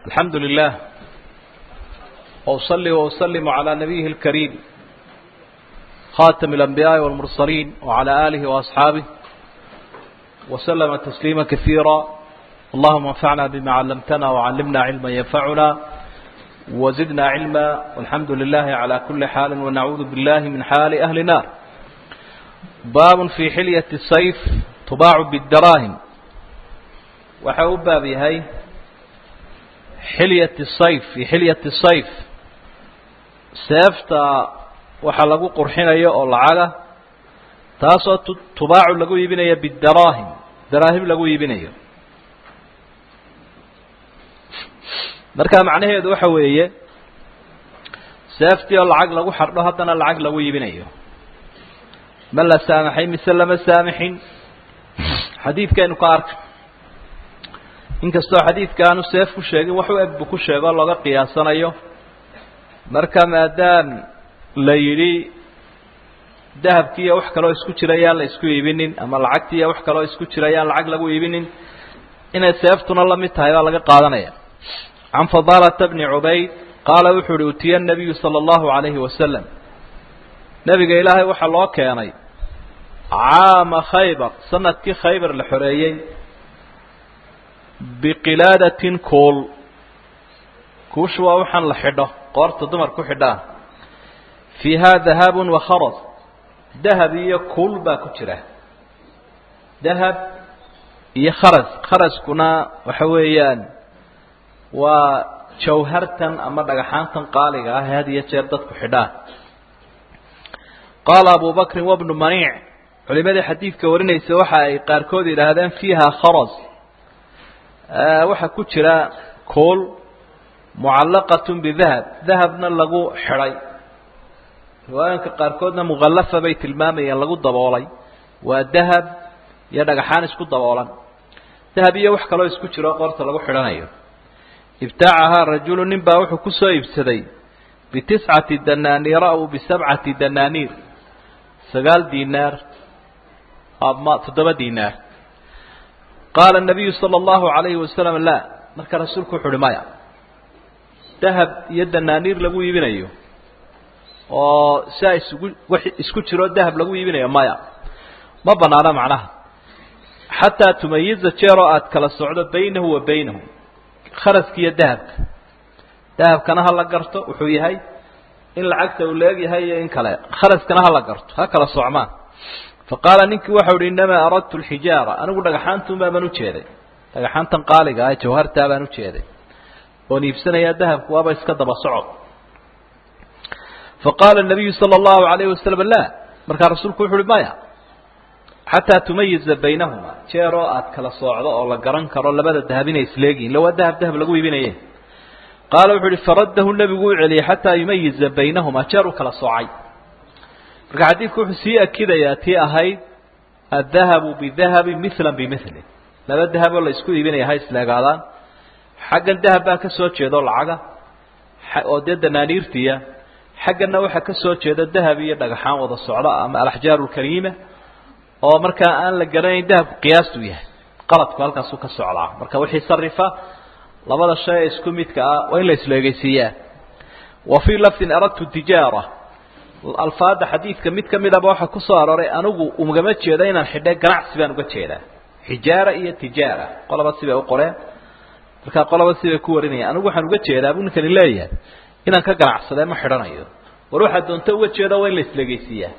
الحمد لله وأصلي وأسلم على نبيه الكريم خاتم الأنبياء والمرسلين وعلى آله وأصحابه وسلم تسليما كثيرا اللهم انفعنا بما علمتنا وعلمنا علما ينفعنا وزدنا علما والحمد لله على كل حال ونعوذ بالله من حال أهل النار باب في حلية السيف تباع بالدراهم waxaa u baab yahay xilyat sayf fi xilyat sayf seefta waxaa lagu qurxinayo oo lacaga taasoo tubaacu lagu iibinayo bidaraahim daraahim lagu iibinayo marka macnaheedu waxa weeye seeftii oo lacag lagu xardho haddana lacag lagu iibinayo ma la saamaxay mise lama saamixin xadiidkaynu ka arka inkastoo xadiidka aanu seef ku sheegin wax u eg buu ku sheegoo looga qiyaasanayo marka maadaam la yidhi dahabkiiyo wax kaloo isku jira yaan la isku iibinin ama lacagtiiyo wax kaloo isku jira yaan lacag lagu iibinin inay seeftuna la mid tahay baa laga qaadanaya can fadaalata bni cubayd qaala wuxuu uhi utiya nabiyu sala allahu calayhi wasalam nebiga ilaahay waxaa loo keenay caama khaybar sanadkii khaybar la xoreeyey biqilaadatin kuul kuushu waa waxaan la xidho qoorta dumar ku xidhaan fiihaa dahabun wa kharas dahab iyo kuul baa ku jira dahab iyo kharas kharaskuna waxa weeyaan waa jawhartan ama dhagaxaantan qaaliga ah ee had iyo jeer dadku xidhaan qaala abu bakrin wabnu maniic culimadii xadiidka warinaysa waxa ay qaarkood yidhaahdeen fiiha kharas waxaa ku jira kuol mucallaqatun bidahab dahabna lagu xidhay riwaayinka qaarkoodna mukhallafa bay tilmaamayeen lagu daboolay waa dahab iyo dhagaxaan isku daboolan dahab iyo wax kaloo isku jiro qoorta lagu xidhanayo ibtaacahaa rajulu nin baa wuxuu kusoo iibsaday bitiscati danaaniira aw bisabcati danaaniir sagaal dinaar ama toddoba dinaar qaala nabiyu sala allahu calayhi wasalam laa marka rasuulku wuxu uhi maya dahab iyo danaaniir lagu iibinayo oo sia isugu wax isku jiro dahab lagu iibinayo maya ma banaano macnaha xataa tumayiza jeeroo aada kala socdo baynahu wa baynahu kharaska iyo dahabka dahabkana ha la garto wuxuu yahay in lacagta uu leeg yahay iyo in kale kharaskana ha la garto ha kala socmaan faqaala ninkii waxau uhi innamaa aradtu alxijaara anigu dhagaxaantuunbaa baan ujeeday dhagaxaantan qaaliga ah jawhartaa baan ujeeday oon iibsanayaa dahabku waaba iska daba socod faqaala nabiyu sala allahu alayhi wasalam laa markaa rasuulku wuxu uhi maya xataa tumayiza baynahuma jeeroo aad kala soocdo oo la garan karo labada dahab inay isleegihin illa waa dahab dahab lagu iibinaye qaala wuxuu uhi faraddahu nebigu u celiyey xataa yumayiza baynahuma jeer u kala soocay marka xadiidku wuxuu sii akidayaa tii ahayd addahabu bidahabi mila bimili laba dahaboo la isku iibinaya ha isleegaadaan xaggan dahab baa ka soo jeedo lacaga oo dee danaaniirtiya xagganna waxaa ka soo jeeda dahab iyo dhagaxaan wada socda ama alaxjaaru lkariima oo markaa aan la garanayn dahabku qiyaastuu yahay qaladku halkaasuu ka socdaa marka wixii sarifa labada shay ee isku midka ah waa in la isleegeysiiyaa wa fii lafdin aradtu tijaara alfaada xadiidka mid ka midaba waxaa ku soo arooray anigu ugama jeedo inaan xidhe ganacsi baan uga jeedaa xijaara iyo tijaara qolaba sibay u qoreen markaa qolaba sibay ku warinayaan anigu waxaan uga jeedaa buu ninkani leeyahay inaan ka ganacsadee ma xidhanayo war waxaa doonto uga jeeda waa in la islegeysiiyaa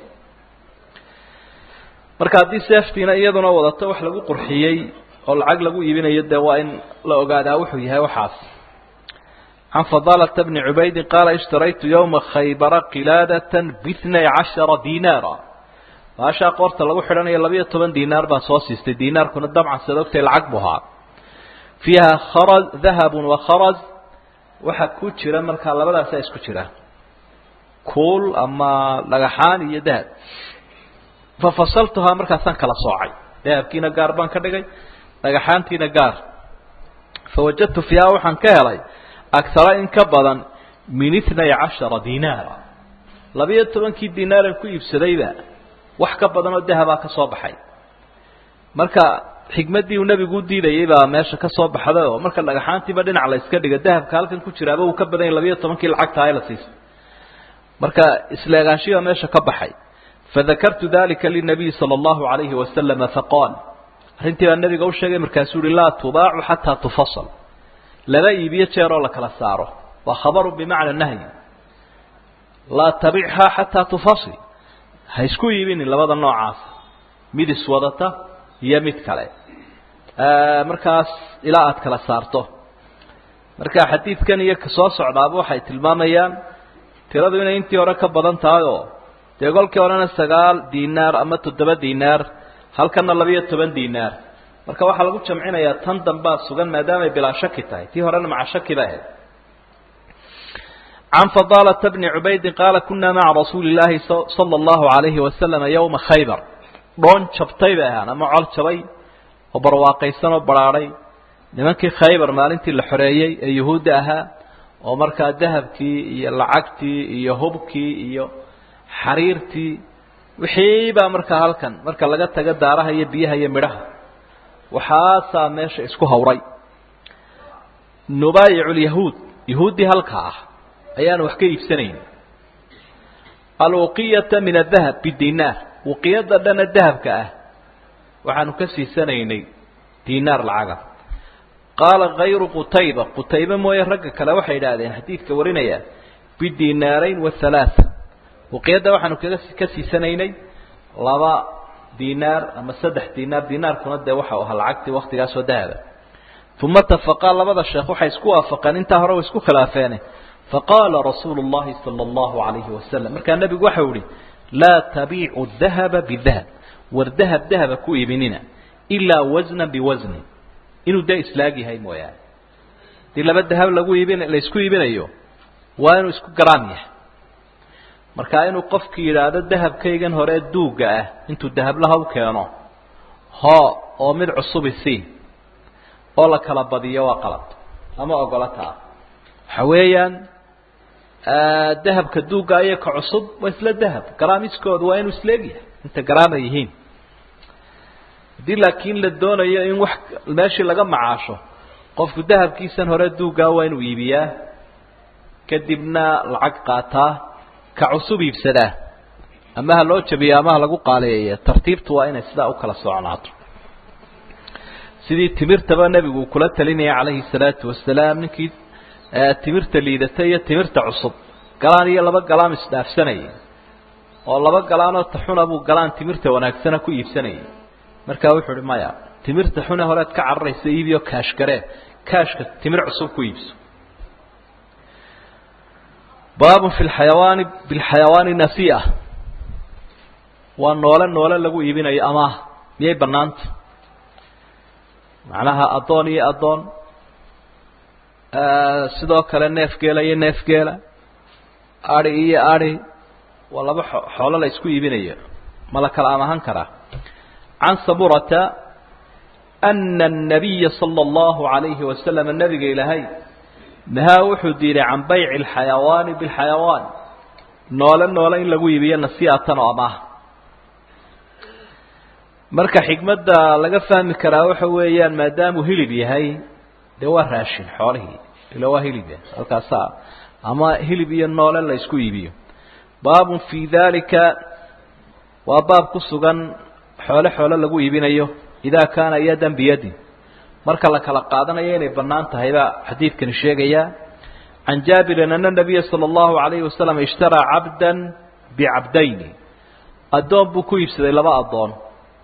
marka haddii seeftiina iyaduna wadato wax lagu qurxiyey oo lacag lagu iibinayo dee waa in la ogaadaa wuxuu yahay waxaas can fadaalata bni cubaydin qaala ishtaraytu yowma khaybara qilaadatan biitnay cashara dinaara baashaa qoorta lagu xidhanayo labayo toban dinaar baan soo siistay dinaarkuna dabcan sad ogtay lacag bu ahaa fiiha kharaz dahabun wa kharaz waxaa ku jira markaa labadaasaa isku jira kuul ama dhagaxaan iyo dahab fafasaltuhaa markaasaan kala soocay dahabkiina gaar baan ka dhigay dhagaxaantiina gaar fawajadtu fiiha waxaan ka helay agara in ka badan min itnay cashara dinaara labayo tobankii dinaaran ku iibsadayba wax ka badan oo dahabaa ka soo baxay marka xikmaddii uu nebigu u diidayay baa meesha ka soo baxday oo marka dhagaxaantiiba dhinac la iska dhiga dahabka halkan ku jiraaba uu ka badan yahy labiyo tobankii lacagta ay la siisay marka isleegaanshihi baa meesha ka baxay fadakartu dalika linabiy sala allahu alayhi wasalama faqaal arrintii baa nebiga u sheegay markaasuu uhi laa tubaacu xataa tufasal laba iibiyo jeer oo la kala saaro waa khabaru bimacna nahyi laa tabichaa xataa tufasil ha isku iibinin labada noocaas mid iswadata iyo mid kale markaas ilaa aada kala saarto marka xadiidkan iyo kasoo socdaaba waxay tilmaamayaan tiradu inay intii hore ka badan tahay oo dee kolkii horena sagaal dinaar ama toddoba dinaar halkana labiyo toban dinaar marka waxaa lagu jamcinayaa tan dambaa sugan maadaamay bilaa shaki tahay tii horena maca shaki ba ahayd can fadaalata bni cubaydin qaala kunaa maca rasuuli illaahi sala allahu alayhi wasalama yowma khaybar dhoon jabtay bay ahaan ama col jabay oo barwaaqaysan oo baraadhay nimankii khaybar maalintii la xoreeyey ee yuhuudda ahaa oo markaa dahabkii iyo lacagtii iyo hubkii iyo xariirtii wixii baa markaa halkan marka laga tago daaraha iyo biyaha iyo midhaha waxaasaa meesha isku hawray nubaayicu lyahuud yahuuddii halka ah ayaan wax ka iibsanayn alwuqiyata min adahab bidinaar wuqiyada dhana dahabka ah waxaanu ka siisanaynay dinaar lacaga qaala kayru qutayba qutaybe mooye ragga kale waxay idhaahdeen xadiidka warinaya bidinaarayn wathalaatha wuqiyadda waxaanu kaga ka siisanaynay laba dinaar ama saddex dinaar dinaarkuna dee waxa u ahaa lacagtii waktigaasoo dahaba uma tafaqaa labada sheekh waxay isku waafaqeen intaa hore way isku khilaafeene faqaala rasuulu llahi sala allahu alayhi wasalam markaa nebigu waxau ihi laa tabiicu dahaba bidahab war dahab dahaba ku iibinina ilaa wasnan biwasnin inuu dee islaag yahay mooyaane hadii laba dahab lagu iibin la isku iibinayo waa inuu isku garaan yahay markaa inuu qofki yidhaahdo dahabkaygan hore duugga ah intuu dahablaha u keeno hoo oo mid cusubi sii oo la kala badiyo waa qalad ama ogola taa waxa weeyaan dahabka duugga iyo ka cusub waa isla dahab garaamiskoodu waa inuu isleegyahay inta garaama yihiin haddii laakiin la doonayo in wax meeshii laga macaasho qofku dahabkiisan hore duuggaa waa inuu iibiyaa kadibna lacag qaataa ka cusub iibsadaa ama ha loo jabiyo ama ha lagu qaaleeya tartiibtu waa inay sidaa u kala socnaato sidii timirtaba nebigu uu kula talinaya calayhi salaatu wasalaam ninkii timirta liidata iyo timirta cusub galaan iyo laba galaan isdhaafsanayay oo laba galaanoo taxuna buu galaan timirta wanaagsana ku iibsanayay markaa wuxuu uhi maya timirta xune horead ka cararaysa iibiyo kaashgaree kaashka timir cusub ku iibso baabun fi lxayawaani bilxayawaani nasiia waa noole noole lagu iibinayo amaah miyay banaanta macnaha addoon iyo addoon sidoo kale neef geela iyo neef geela adi iyo adi waa laba xoolo la isku iibinayo ma la kala amahan karaa can saburata ana الnabiya salى اllahu عalayhi wasalam nabiga ilaahay nahaa wuxuu diiday can bayci اlxayawaani biاlxayawaan noole noole in lagu iibiyo nasiatan oo amaah marka xikmadda laga fahmi karaa waxa weeyaan maadaamuu hilib yahay dee waa raashin xoolihii ila waa hilib halkaasa ama hilib iyo noole la isku iibiyo baabun fii dalika waa baab ku sugan xoole xoole lagu iibinayo idaa kaana yadan biyadin marka la kala qaadanayo inay bannaan tahay baa xadiidkani sheegaya can jaabirin ana nabiya sala allahu alayhi wasalam ishtaraa cabdan bicabdayni addoon buu ku iibsaday laba addoon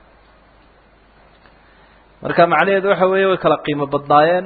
marka macnaheedu waxa weeye way kala qiimo badnaayeen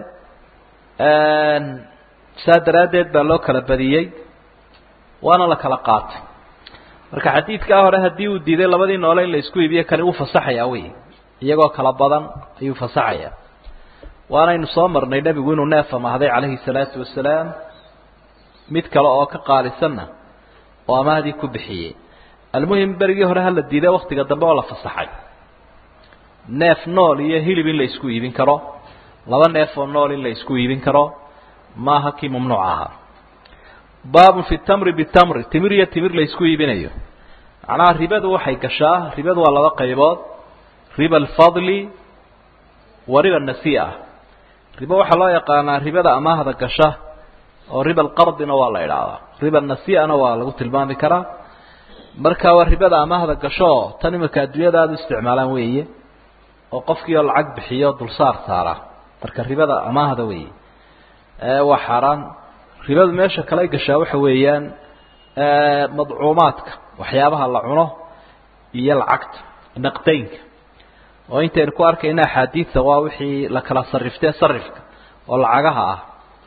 saa daraaddeed baa loo kala badiyey waana la kala qaatay marka xadiidkaa hore haddii uu diiday labadii noole in la isku iibiyo kani wuu fasaxayaa wey iyagoo kala badan ayuu fasaxayaa waanaynu soo marnay nebigu inuu neef amahday calayhi salaatu wasalaam mid kale oo ka qaalisanna oo amahdii ku bixiyey almuhim berigii hore hala diiday waktiga dambe oo la fasaxay neef nool iyo hilib in la isku iibin karo laba neef oo nool in la isku iibin karo maaha kii mamnuuc ahaa baabun fi tamri bitamri timir iyo timir la isku iibinayo macnaha ribadu waxay gashaa ribadu waa laba qaybood riba alfadli waa riba nasiia ah ribo waxaa loo yaqaanaa ribada amaahda gasha oo riba alqardina waa la idhaahdaa riba nasiiana waa lagu tilmaami karaa marka waa ribada amaahda gasho tan imika adduunyada aada u isticmaalaan weeye oo qofkii oo lacag bixiyo dulsaar saara marka ribada amaahda weeye waa xaaraan ribadu meesha kale gashaa waxa weeyaan madcuumaadka waxyaabaha la cuno iyo lacagta naqdaynka oo intaynu ku arkayna axaadiidta waa wixii la kala sariftee sarifka oo lacagaha ah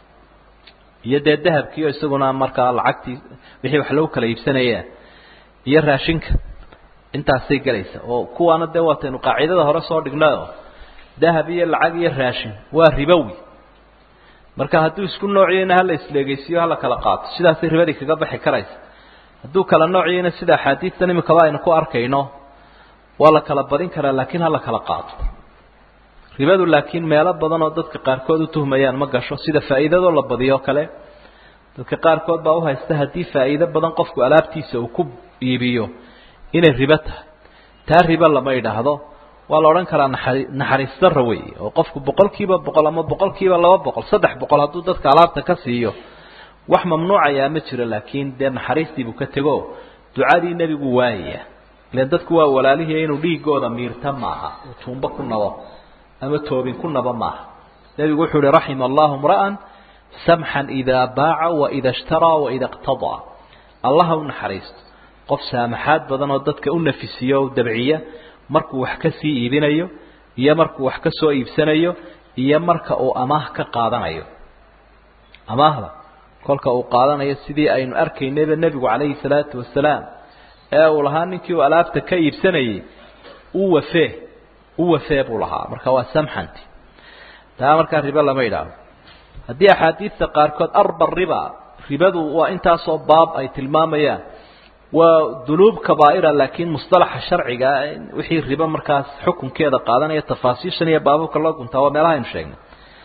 iyo dee dahabkiio isaguna markaa lacagtii wixii wax lagu kala iibsanaya iyo raashinka intaasay gelaysa oo kuwaana dee waataynu qaacidada hore soo dhignayo dahab iyo lacag iyo raashin waa ribowi marka hadduu isku noociyeyna hala isleegeysiyo hala kala qaato sidaasay ribadii kaga baxi karaysa hadduu kala noociyeyna sida axaadiistan imikaba aynu ku arkayno waa la kala badin karaa laakiin hala kala qaato ribadu laakiin meelo badan oo dadka qaarkood u tuhmayaan ma gasho sida faa'iidadoo la badiyo kale dadka qaarkood baa uhaysta haddii faa'iido badan qofku alaabtiisa uu ku iibiyo inay ribo tahay taa ribo lama idhaahdo waa la odhan karaa naxari naxariis darra weeye oo qofku boqol kiiba boqol ama boqol kiiba laba boqol saddex boqol hadduu dadka alaabta ka siiyo wax mamnuucayaa ma jiro laakiin dee naxariistii buu ka tego ducadii nebigu waayaya ilan dadku waa walaalihii inuu dhiigooda miirta maaha uu tuumbo ku nabo ama toobin ku naba maaha nebigu wuxuu uhi raxima allahu mra'an samxan idaa baaca waida ishtaraa waida iqtadaa allaha u naxariisto qof saamaxaad badan oo dadka u nafisiyo o dabciya markuu wax ka sii iibinayo iyo markuu wax ka soo iibsanayo iyo marka uu amaah ka qaadanayo amaahda kolka uu qaadanayo sidii aynu arkaynayba nebigu calayhi salaatu wasalaam ee uu lahaa ninkii uu alaabta ka iibsanayay u wafee u wafee buu lahaa marka waa samxanti taa markaa ribo lama idhaahdo haddii axaadiidta qaarkood arba riba ribadu waa intaasoo baab ay tilmaamayaan waa dunuub kabaa'ira laakiin musطalaxa sharciga wixii ribo markaas xukunkeeda qaadanaya tafaasiishan iyo baababka loo guntaa waa meelaha aynu sheegnay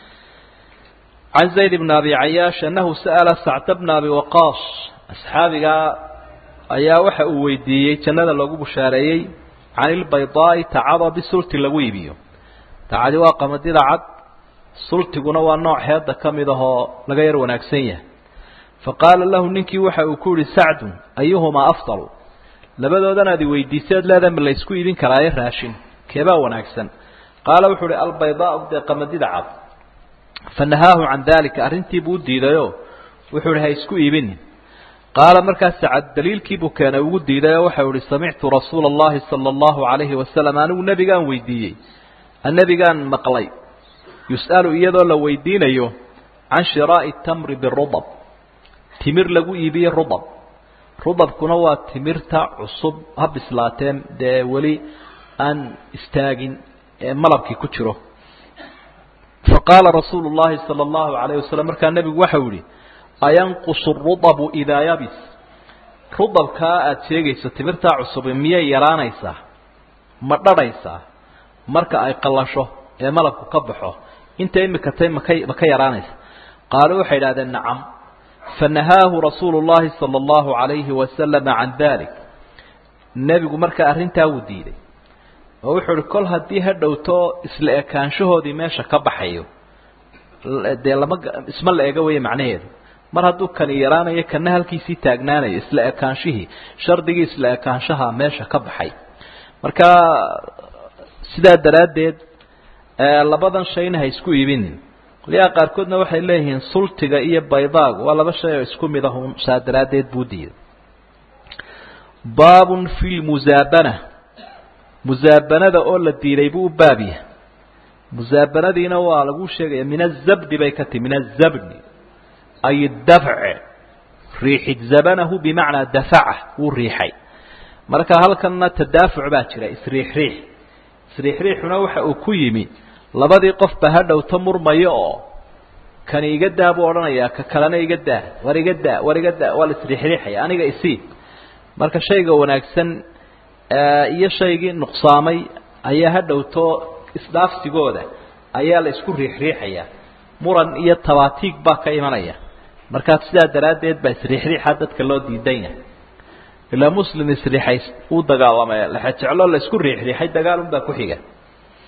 can zayd bn abi cayaash anahu sa'ala sacta bna abi waqaas asxaabigaa ayaa waxa uu weydiiyey jannada loogu bushaareeyey can ilbaydaa'i tacada bisulti lagu iibiyo tacadi waa qamadida cad sultiguna waa nooc heedda ka mid ahoo laga yar wanaagsan yahay faqaala lahu ninkii waxa uu ku yihi sacdun ayuhumaa afdalu labadoodan aad i weydiiseed leedahay ma laysku iibin karaaye raashin keebaa wanaagsan qaala wuxuu uhi albaydaau dee qamadida cad fanahaahu can dalika arrintiibuu u diidayoo wuxuu ihi ha isku iibinin qaala markaas sacad daliilkiibuu keenay ugu diidayoo waxau ihi samictu rasuula allahi sala allahu calayhi wasalam anigu nebigaan weydiiyey nebigaan maqlay yus'alu iyadoo la weydiinayo can shiraa'i tamri birudab timir lagu iibiye rudab rudabkuna waa timirta cusub ha bislaateen dee weli aan istaagin ee malabkii ku jiro faqaala rasuulu llahi sala allahu alayh wasalam markaa nebigu waxau yihi ayanqusu rudabu idaa yabis rudabkaa aada sheegayso timirtaa cusubi miyay yaraanaysaa ma dhadhaysaa marka ay qallasho ee malabku ka baxo inta imika tay maka ma ka yaraanaysa qaaluu waxay idhahdeen nacam fanahaahu rasuulu llahi sala allahu alayhi wasalama can dalik nebigu markaa arrintaa wuu diiday oo wuxuu uhi kol haddii ha dhowto isla ekaanshahoodii meesha ka baxayo dee lama isma la ega weeye macnaheedu mar hadduu kani yaraanayo kana halkiisii taagnaanayo isla ekaanshihii shardigii isla ekaanshaha meesha ka baxay marka sidaa daraaddeed labadan shayna ha isku iibinin qolyaha qaarkoodna waxay leeyihiin sultiga iyo baydaagu waa laba shay oo isku mid ahun saa daraaddeed buu diiday baabun fi lmusaabana musaabanada oo la diiday buu u baab yahay musaabanadiina waa lagu sheegaya min azabdi bay ka tihi min azabdi ay dafce riixid zabanahu bimacnaa dafaca wuu riixay marka halkanna tadaafuc baa jira isriixriix isriixriixuna waxa uu ku yimi labadii qofba ha dhowto murmayo oo kani iga daa buu odhanayaa ka kalena iga daa war iga daa war iga daa waa la isriixriixaya aniga isii marka shayga wanaagsan iyo shaygii nuqsaamay ayaa ha dhowto isdhaafsigooda ayaa la isku riixriixaya muran iyo tabaatiig baa ka imanaya markaa sidaa daraaddeed baa isriixriixa dadka loo diidan yahay ilaa muslim isriixay uu dagaalamay laxa jeclo la isku riixriixay dagaal unbaa ku xiga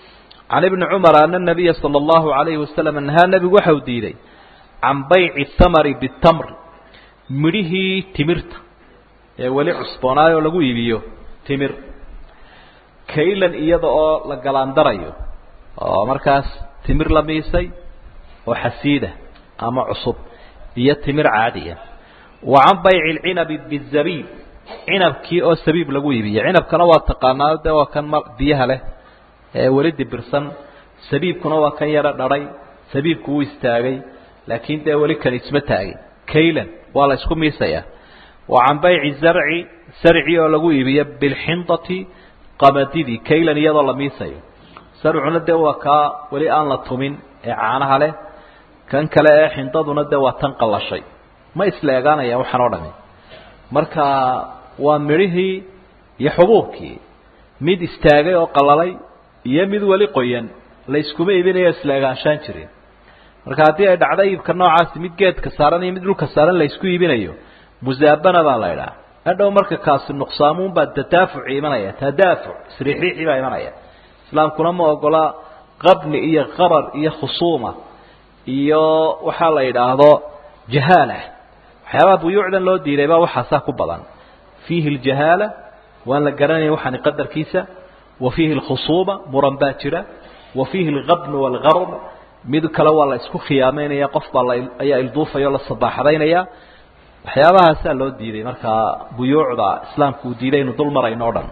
can ibni cumar ana nabiya sala allahu alayhi wasalam nahaa nebigu waxau diiday can bayci thamari bitamr midhihii timirta ee weli cusboonaayoo lagu iibiyo timir kaylan iyada oo la galaandarayo oo markaas timir la miisay oo xasiida ama cusub iyo timir caadiya wa can bayci alcinabi bizabiib cinabkii oo sabiib lagu iibiyo cinabkana waa taqaanaa de waa kan biyaha leh ee weli dibirsan sabiibkuna waa kan yaro dharay sabiibku wuu istaagay laakiin dee weli kan isma taagin kaylan waa la isku miisayaa wa can bayci zarci sarci oo lagu iibiyo bilxindati qamadidii kaylan iyadoo la miisayo sarcuna dee waa kaa weli aan la tumin ee caanaha leh kan kale ee xindaduna dee waa tan qallashay ma isla egaanayaan waxaan oo dhami marka waa midhihii iyo xubuubkii mid istaagay oo qalalay iyo mid weli qoyan la iskuma iibinayo isla egaanshaan jirin marka haddii ay dhacdo iibka noocaasi mid geedka saaran iyo mid dhulka saaran la isku iibinayo musaabana baa la idhaha hadhow marka kaasi nuqsaamuun baa tadaafuci imanaya tadaafuc isriixriixi baa imanaya islaamkuna ma ogola qabni iyo qarar iyo khusuuma iyo waxaa la yidhaahdo jahaala waxyaabaha buyuucdan loo diiday baa waxaasaa ku badan fiihi aljahaala waan la garanaya waxaani qadarkiisa wa fiihi alkhusuuma muran baa jira wa fiihi alqabnu waalgarr mid kale waa la isku khiyaameynaya qof baa la ayaa ilduufaya o la sabaaxadaynaya waxyaabahaasaa loo diiday markaa buyuucda islaamku uu diiday inu dul marayno o dhan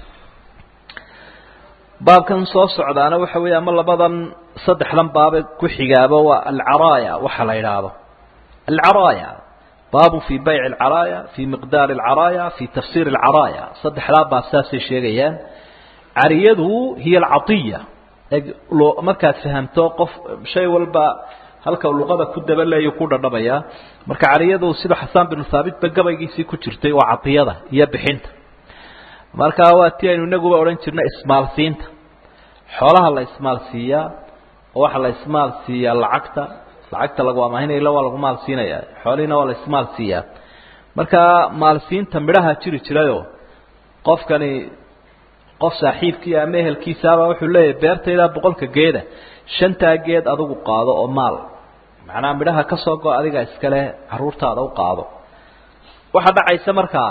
baabkan soo socdaana waxa weeye ama labadan saddexdan baabe ku xigaaba waa alcaraaya waxa la yidhaahdo alcaraaya baabun fii bayci alcaraaya fii miqdaari alcaraaya fii tafsiir alcaraaya saddexdaa baab saasay sheegayaan cariyadu hiya alcaiya markaad fahamto qof shay walba halka luqada ku dabaleeyo ku dhadhamaya marka cariyadu sida xasaan binu haabitba gabaygiisii ku jirtay waa cadiyada iyo bixinta marka waa ti aynu inaguba odhan jirna ismaalsiinta xoolaha la ismaalsiiyaa oo waxaa la ismaalsiiyaa lacagta lacagta lagu amaahinayla waa lagu maalsiinaya xoolihiina waa la ismaalsiiyaa marka maalsiinta midhaha jiri jirayoo qofkani qof saaxiibkii ama ehelkiisaaba wuxuu leeyahay beertayda boqolka geeda shantaa geed adigu qaado oo maal macnaha midhaha ka soo go adiga iskale caruurtaada u qaado waxaa dhacaysa markaa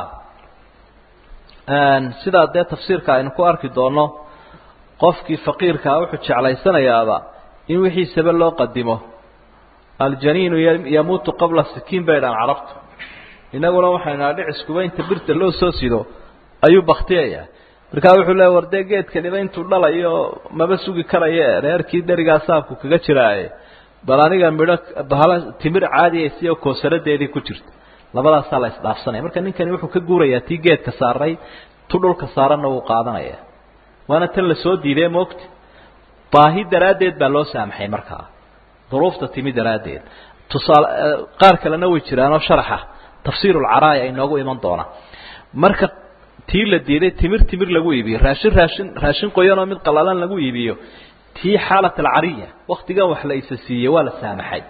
sidaa dee tafsiirka aynu ku arki doono qofkii faqiirkaa wuxuu jeclaysanayaaba in wixiisaba loo qadimo aljaniinu yamuutu qabla sikiin bay dhaan carabtu inaguna waxaynu aa dhiciskuba inta birta loo soo sido ayuu baktiyayaa markaa wuxuu leeya war dee geedkaniba intuu dhalayo maba sugi karaye reerkii derigaa saabku kaga jiraaye bal aniga midho bahala timir caadiyaysiyo koosaradeedii ku jirta labadaasaa la isdhaafsanaya marka ninkani wuxuu ka guurayaa tii geedka saaray tu dhulka saaranna wuu qaadanaya waana tan lasoo diidee moogta baahi daraaddeed baa loo saamaxay markaa duruufta timi daraaddeed tusaale qaar kalena way jiraanoo sharaxa tafsiir ulcaraaya inoogu iman doona marka tii la diiday timir timir lagu iibiyo raashin raashin raashin qoyanoo mid qalalan lagu iibiyo tii xaalat alcariya waktigan wax la isa siiyey waa la saamaxay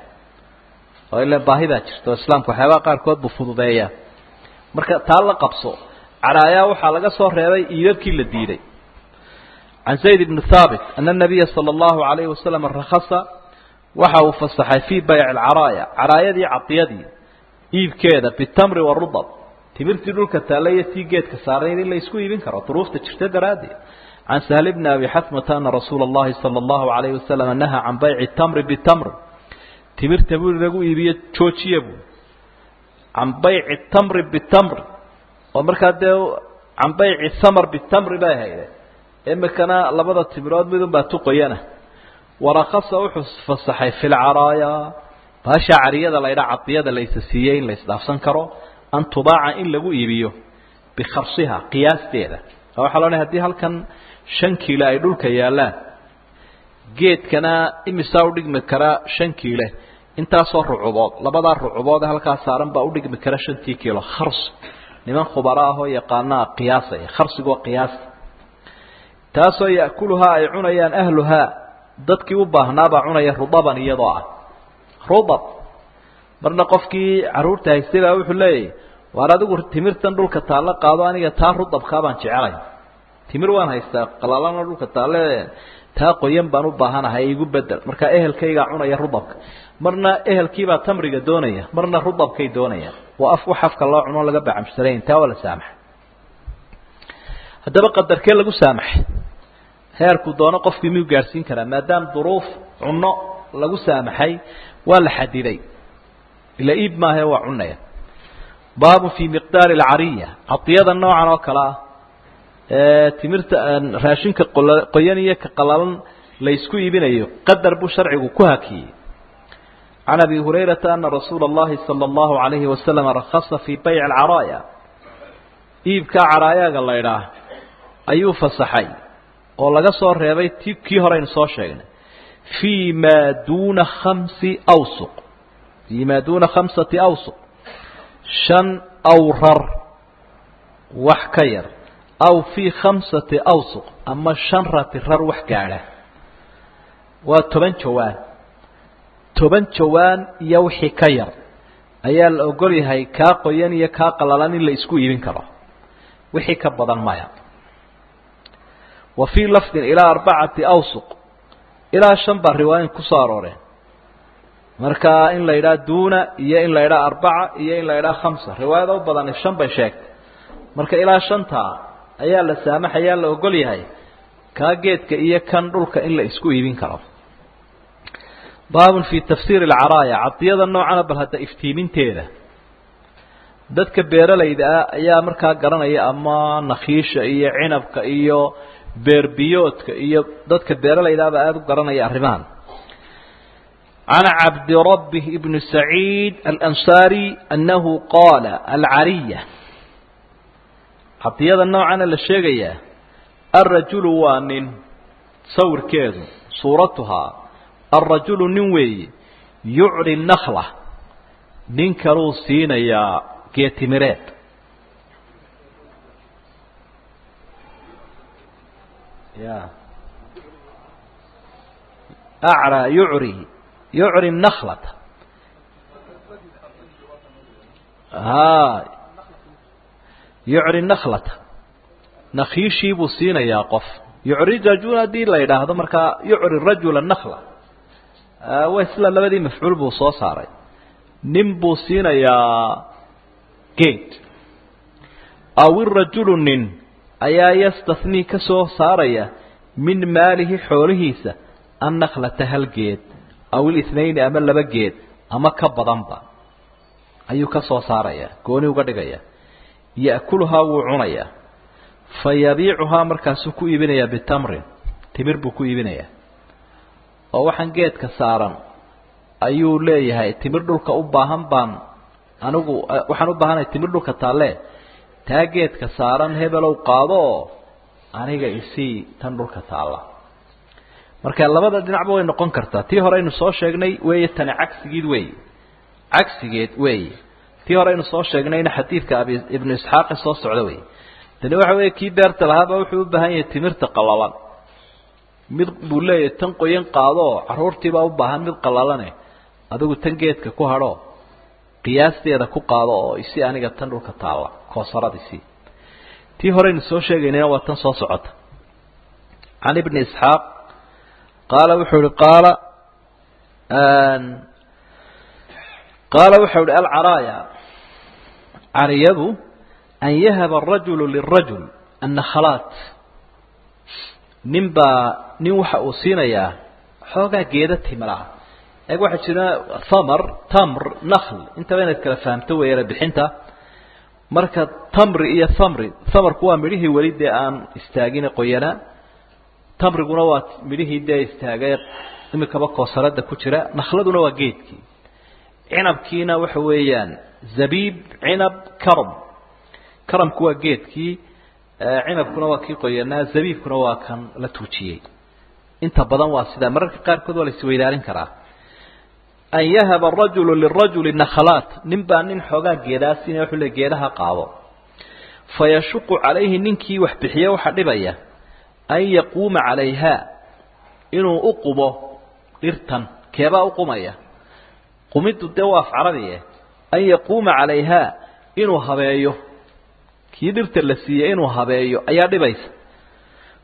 oo ila baahidaa jirto islaamka waxyaabaha qaarkood buu fududeeya marka taa la qabso caraayaa waxaa laga soo reebay iidabkii la diiday can zayd ibni thaabit ana nabiya sala allahu alayhi wasalam rakhasa waxa uu fasaxay fii bayci alcaraaya caraayadii cadiyadii iibkeeda bitamri warudab timirtii dhulka taalla iyo tii geedka saarnayd in la isku iibin karo duruufta jirta daraaddeed can sahl bni abi xatmata ana rasuula اllahi salى اllahu alayhi wasalam nahaa can bayci tamri bitamr timirta buu lagu iibiyo joojiya buu can bayci tamri bitamri oo markaa dee can bayci thamar bitamri bay hayde imikana labada timirood midun baa tuqoyana warakasa wuxuu fasaxay fi lcaraaya baasha cariyada la ydhaa cadiyada la isa siiyey in la isdhaafsan karo an tubaaca in lagu iibiyo bikharsiha qiyaasteeda waxaa loo hadii halkan shan kiile ay dhulka yaallaan geedkana imisaa udhigmi karaa shan kiile intaasoo rucubood labadaa rucubood halkaa saaran baa udhigmi kara shantii kiilo khars niman khubaro ahoo yaqaanaa qiyaasaya kharsigoo qiyaasta taasoo ya'kuluhaa ay cunayaan ahluhaa dadkii u baahnaabaa cunaya rudaban iyadoo ah rudab marna qofkii carruurta haystay baa wuxuu leeyahy waar adigu timirtan dhulka taalla qaado aniga taa rudabkaa baan jecelay timir waan haystaa qalaalana dhulka taale taa qoyan baan u baahanahay igu bedel markaa ehelkaygaa cunaya rudabka marna ehelkiibaa tamriga doonaya marna rudabkay doonaya waa af wax afka loo cuno laga bacamsanayn taa waa la saamaxay haddaba qadarkee lagu saamaxay heerku doono qofkii miyuu gaadhsiin karaa maadaama duruuf cunno lagu saamaxay waa la xadiday ila iib maahae waa cunaya baabu fii miqdaari alcariya cadiyada noocan oo kale ah ee timirta raashinka qoyan iyo ka qalalan la isku iibinayo qadar buu sharcigu ku hakiyey can abi hurayrata ana rasuula اllahi salى اllahu alayhi wasalam rakhasa fii bayc alcaraaya iibkaa caraayaga la ydhaah ayuu fasaxay oo laga soo reebay ti kii horeynu soo sheegnay fii ma duuna khamsi awsuq fii ma duuna khamsati awsuq shan awrar wax ka yar aw fii khamsati awsuq ama shan ratirar wax gaadha waa toban jawaan toban jawaan iyo wixii ka yar ayaa la ogol yahay kaa qoyan iyo kaa qalalan in la isku iibin karo wixii ka badan maya wa fii lafdin ilaa arbacati awsuq ilaa shan baa riwaayin kusoo arooreen marka in la yidhaha duuna iyo in la yidhaha arbaca iyo in la yidhaha khamsa riwaayada u badani shan bay sheegtay marka ilaa shantaa ayaa la saamaxayaa la ogol yahay kaa geedka iyo kan dhulka in la isku iibin karo baabun fii tafsiiri alcaraaya cadiyada noocana bal hadda iftiiminteeda dadka beeralayda ah ayaa markaa garanaya ama nakhiisha iyo cinabka iyo beerbiyoodka iyo dadka beeralaydaaba aada u garanaya arrimahan can cabdirabbi bni saciid alansaari annahu qaala alcariya cadiyada noocana la sheegayaa alrajulu waa nin sawirkeedu suuratuhaa alrajulu nin weeye yucri nakla nin kaluu siinayaa geetimireed ya acraa yucri yucri naklata ha yucri naklata nakhiishii buu siinayaa qof yucri rajul haddii la yidhaahdo markaa yucri rajula nakla wa isla labadii mafcuul buu soo saaray nin buu siinayaa geed aw irajulu nin ayaa yastathnii ka soo saaraya min maalihi xoolihiisa annaklata hal geed aw ilithnayni ama laba geed ama ka badanba ayuu ka soo saaraya gooni uga dhigaya ya'kuluhaa wuu cunayaa fa yabiicuhaa markaasuu ku iibinayaa bitamrin timir buu ku iibinayaa oo waxaan geedka saaran ayuu leeyahay timir dhulka u baahan baan anigu waxaan u baahanahay timir dhulka taalle taa geedka saaran hebelow qaado oo aniga isii tan dhulka taalla marka labada dhinacba way noqon kartaa tii hore aynu soo sheegnay weeye tani cagsigeed weeye cagsigeed weeye tii hore aynu soo sheegnayna xadiidka abi ibnu isxaaqe soo socda wey tani waxa weeye kii beerta lahaaba wuxuu u baahan yahay timirta qallalan mid buu leeyahay tan qoyan qaado oo carruurtiibaa u baahan mid qallalane adigu tan geedka ku hadho qiyaasteeda ku qaado oo isi aniga tan dhulka taalla koosaradiisii tii horeynu soo sheegaynayna waa tan soo socota can ibni isxaaq qaala wuxuu ihi qaala qaala wuxuu ihi alcaraaya cariyadu an yahaba arajulu lirajul annakhalaat nin baa nin waxa uu siinayaa xoogaa geeda timiraha eeg waxaa jira thamar tamr nakhl intaba inaad kala fahamto weeyana bixinta marka tamri iyo thamri thamarku waa midhihii weli dee aan istaagine qoyanaa tamriguna waa midhihii dee istaagay imikaba koosarada ku jira nakhladuna waa geedkii cinabkiina waxa weeyaan zabiib cinab karam karamku waa geedkii cinabkuna waa kii qoyanaa zabiibkuna waa kan la tuujiyey inta badan waa sidaa mararka qaarkood waa la isweydaarin karaa an yahaba arajulu lirajuli nakhalaat nin baa nin xoogaa geedaasina wuxuu le geedaha qaado fa yashuqu calayhi ninkii wax bixiye waxaa dhibaya an yaquuma calayha inuu u qubo dhirtan keebaa u qumaya qumiddu dee waa af carabiye an yaquuma calayha inuu habeeyo kii dhirta la siiyey inuu habeeyo ayaa dhibaysa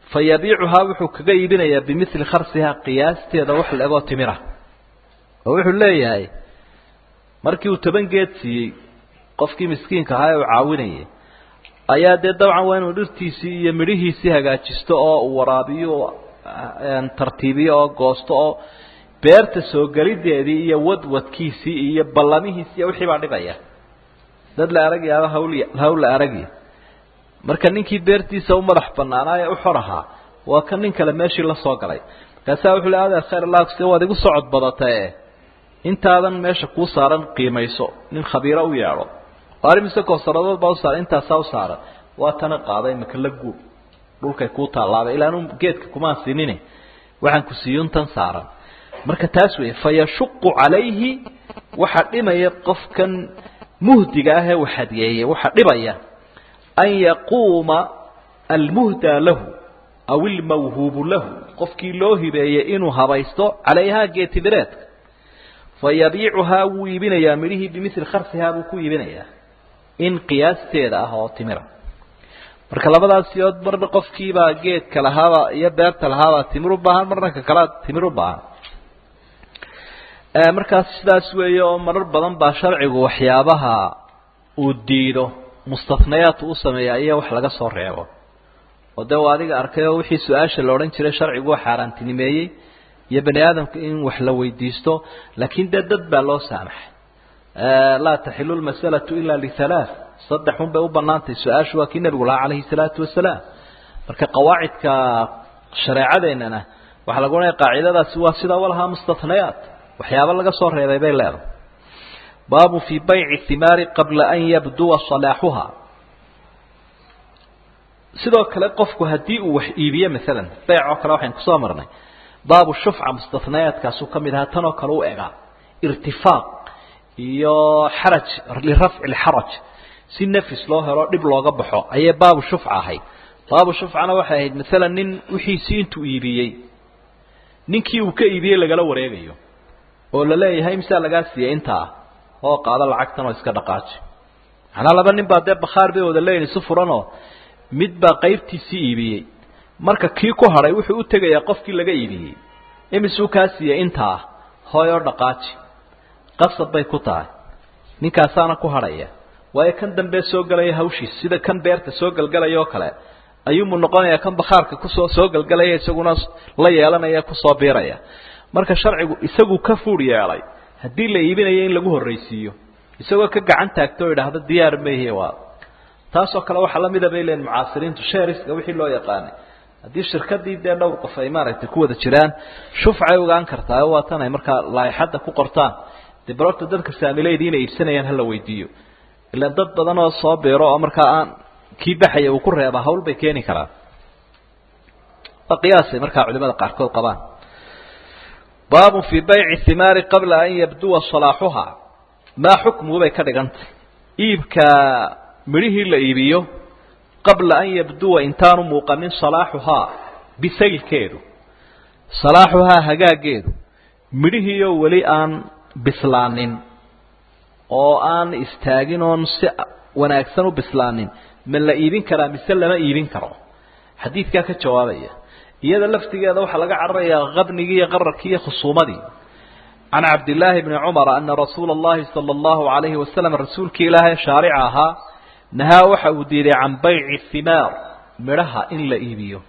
fa yabiicuhaa wuxuu kaga iibinayaa bimili kharsihaa qiyaasteeda wax la-egoo timira oo wuxuu leeyahay markii uu toban geed siiyey qofkii miskiinka ahaa ee uu caawinayay ayaa dee dabcan waa inuu dhirtiisii iyo midhihiisii hagaajisto oo uu waraabiyo tartiibiyo oo goosto oo beerta soo gelideedii iyo wadwadkiisii iyo ballamihiisi iyo wixii baa dhibaya dad la aragyaaba hawl hawl la aragya marka ninkii beertiisa u madax banaanaa ee u xor ahaa waa kan nin kale meeshii la soo galay markaasaa wuxuu le adeer khayr allah si waad igu socod badatae intaadan meesha kuu saaran qiimayso nin khabiiro u yeedho arimise koosaradood baa usaaran intaasaa u saaran waa tana qaaday maka la guub dhulkay kuu taallaabay ilaanu geedka kumaan siinine waxaan ku siiyun tan saaran marka taas weeye fa yashuqu calayhi waxaa dhimaya qofkan muhdiga ah ee uu hadiyeeyey waxaa dhibaya an yaquuma almuhdaa lahu aw ilmawhuubu lahu qofkii loo hibeeyey inuu habaysto calayhaa geetimireedka fa yabiicuhaa wuu iibinayaa midhihii bimili kharsihaa buu ku iibinayaa in qiyaasteeda ah oo timira marka labadaas siyood marna qofkiibaa geedka lahaaba iyo beerta lahaabaa timir u baahan marna ka kalea timir u baahan markaas sidaas weeye oo marar badan baa sharcigu waxyaabaha uu diido mustafnayaat u sameeya iyo wax laga soo reebo oo dee waa adiga arkay oo wixii su-aasha la odhan jiray sharcigu waa xaaraantinimeeyey iyo bani aadamka in wax la weydiisto laakiin dee dad baa loo saamaxay laa taxilu lmasalatu ila lihalaath saddex un bay u banaantay su-aashu waa kii nebigu lahaa calayhi salaatu wasalaam marka qawaacidka shareecadeennana waxaa lagu odhanaya qaacidadaasi waa sidaa walahaa mustahnayaat waxyaaba laga soo reebay bay leedahay baabu fii bayci himaari qabla an yabduwa salaaxuha sidoo kale qofku haddii uu wax iibiyo maalan beyc oo kale waxaynu kusoo marnay baabu shufca mustahnayaadkaasuu ka mid ahaa tanoo kale u egaa irtifaaq iyo xaraj lirafci lxaraj si nafis loo helo dhib looga baxo ayay baabu shufca ahayd baabu shufcana waxay ahayd maalan nin wixiisii intuu iibiyey ninkii uu ka iibiyey lagala wareegayo oo la leeyahay misaa lagaa siiyey intaa oo qaado lacagtan oo iska dhaqaaji macnaa laba nin baa dee bakhaar bay wada leeyihin si furanoo mid baa qaybtiisii iibiyey marka kii ku hadhay wuxuu u tegayaa qofkii laga iibiyey imisuu kaa siiyey intaa hooy oo dhaqaaji qasab bay ku tahay ninkaasaana ku hadhaya waayo kan dambe soo gelaya hawshiis sida kan beerta soo gelgelaya oo kale ayuumu noqonayaa kan bakhaarka kusoo soo gelgelaya isaguna la yeelanaya kusoo biiraya marka sharcigu isagu ka fuur yeelay haddii la iibinayo in lagu horraysiiyo isagoo ka gacan taagto o idhaahdo diyaar maihi waa taasoo kale waxaa la mida bay leeyiin mucaasiriintu sheeriska wixii loo yaqaanay haddii shirkadii dee dhowr qof ay maaragtay ku wada jiraan shufcay ogaan kartaa oo waa tan ay markaa laaixadda ku qortaan dee barorta dadka saamileydii inay iibsanayaan hala weydiiyo ilaan dad badan oo soo biiro oo markaa aan kii baxaya uu ku reeba hawl bay keeni karaan waa qiyaasay markaa culimada qaarkood qabaan baabun fii bayci himaari qabla an yabduwa salaaxuha maa xukmuhu bay ka dhigantay iibka midhihii la iibiyo qabla an yabduwa intaanu muuqanin salaaxuhaa bisaylkeedu salaaxuhaa hagaageedu midhihiioo weli aan bislaanin oo aan istaagin oon si wanaagsan u bislaanin ma la iibin karaa mise lama iibin karo xadiidkaa ka jawaabaya iyada laftigeeda waxaa laga cararayaa qabnigii iyo qararkii iyo khusuumadii can cabdillaahi bni cumara ana rasuula allahi sala allahu alayhi wasalam rasuulkii ilaahay shaarica ahaa nahaa waxa uu diiday can bayci himaar midhaha in la iibiyo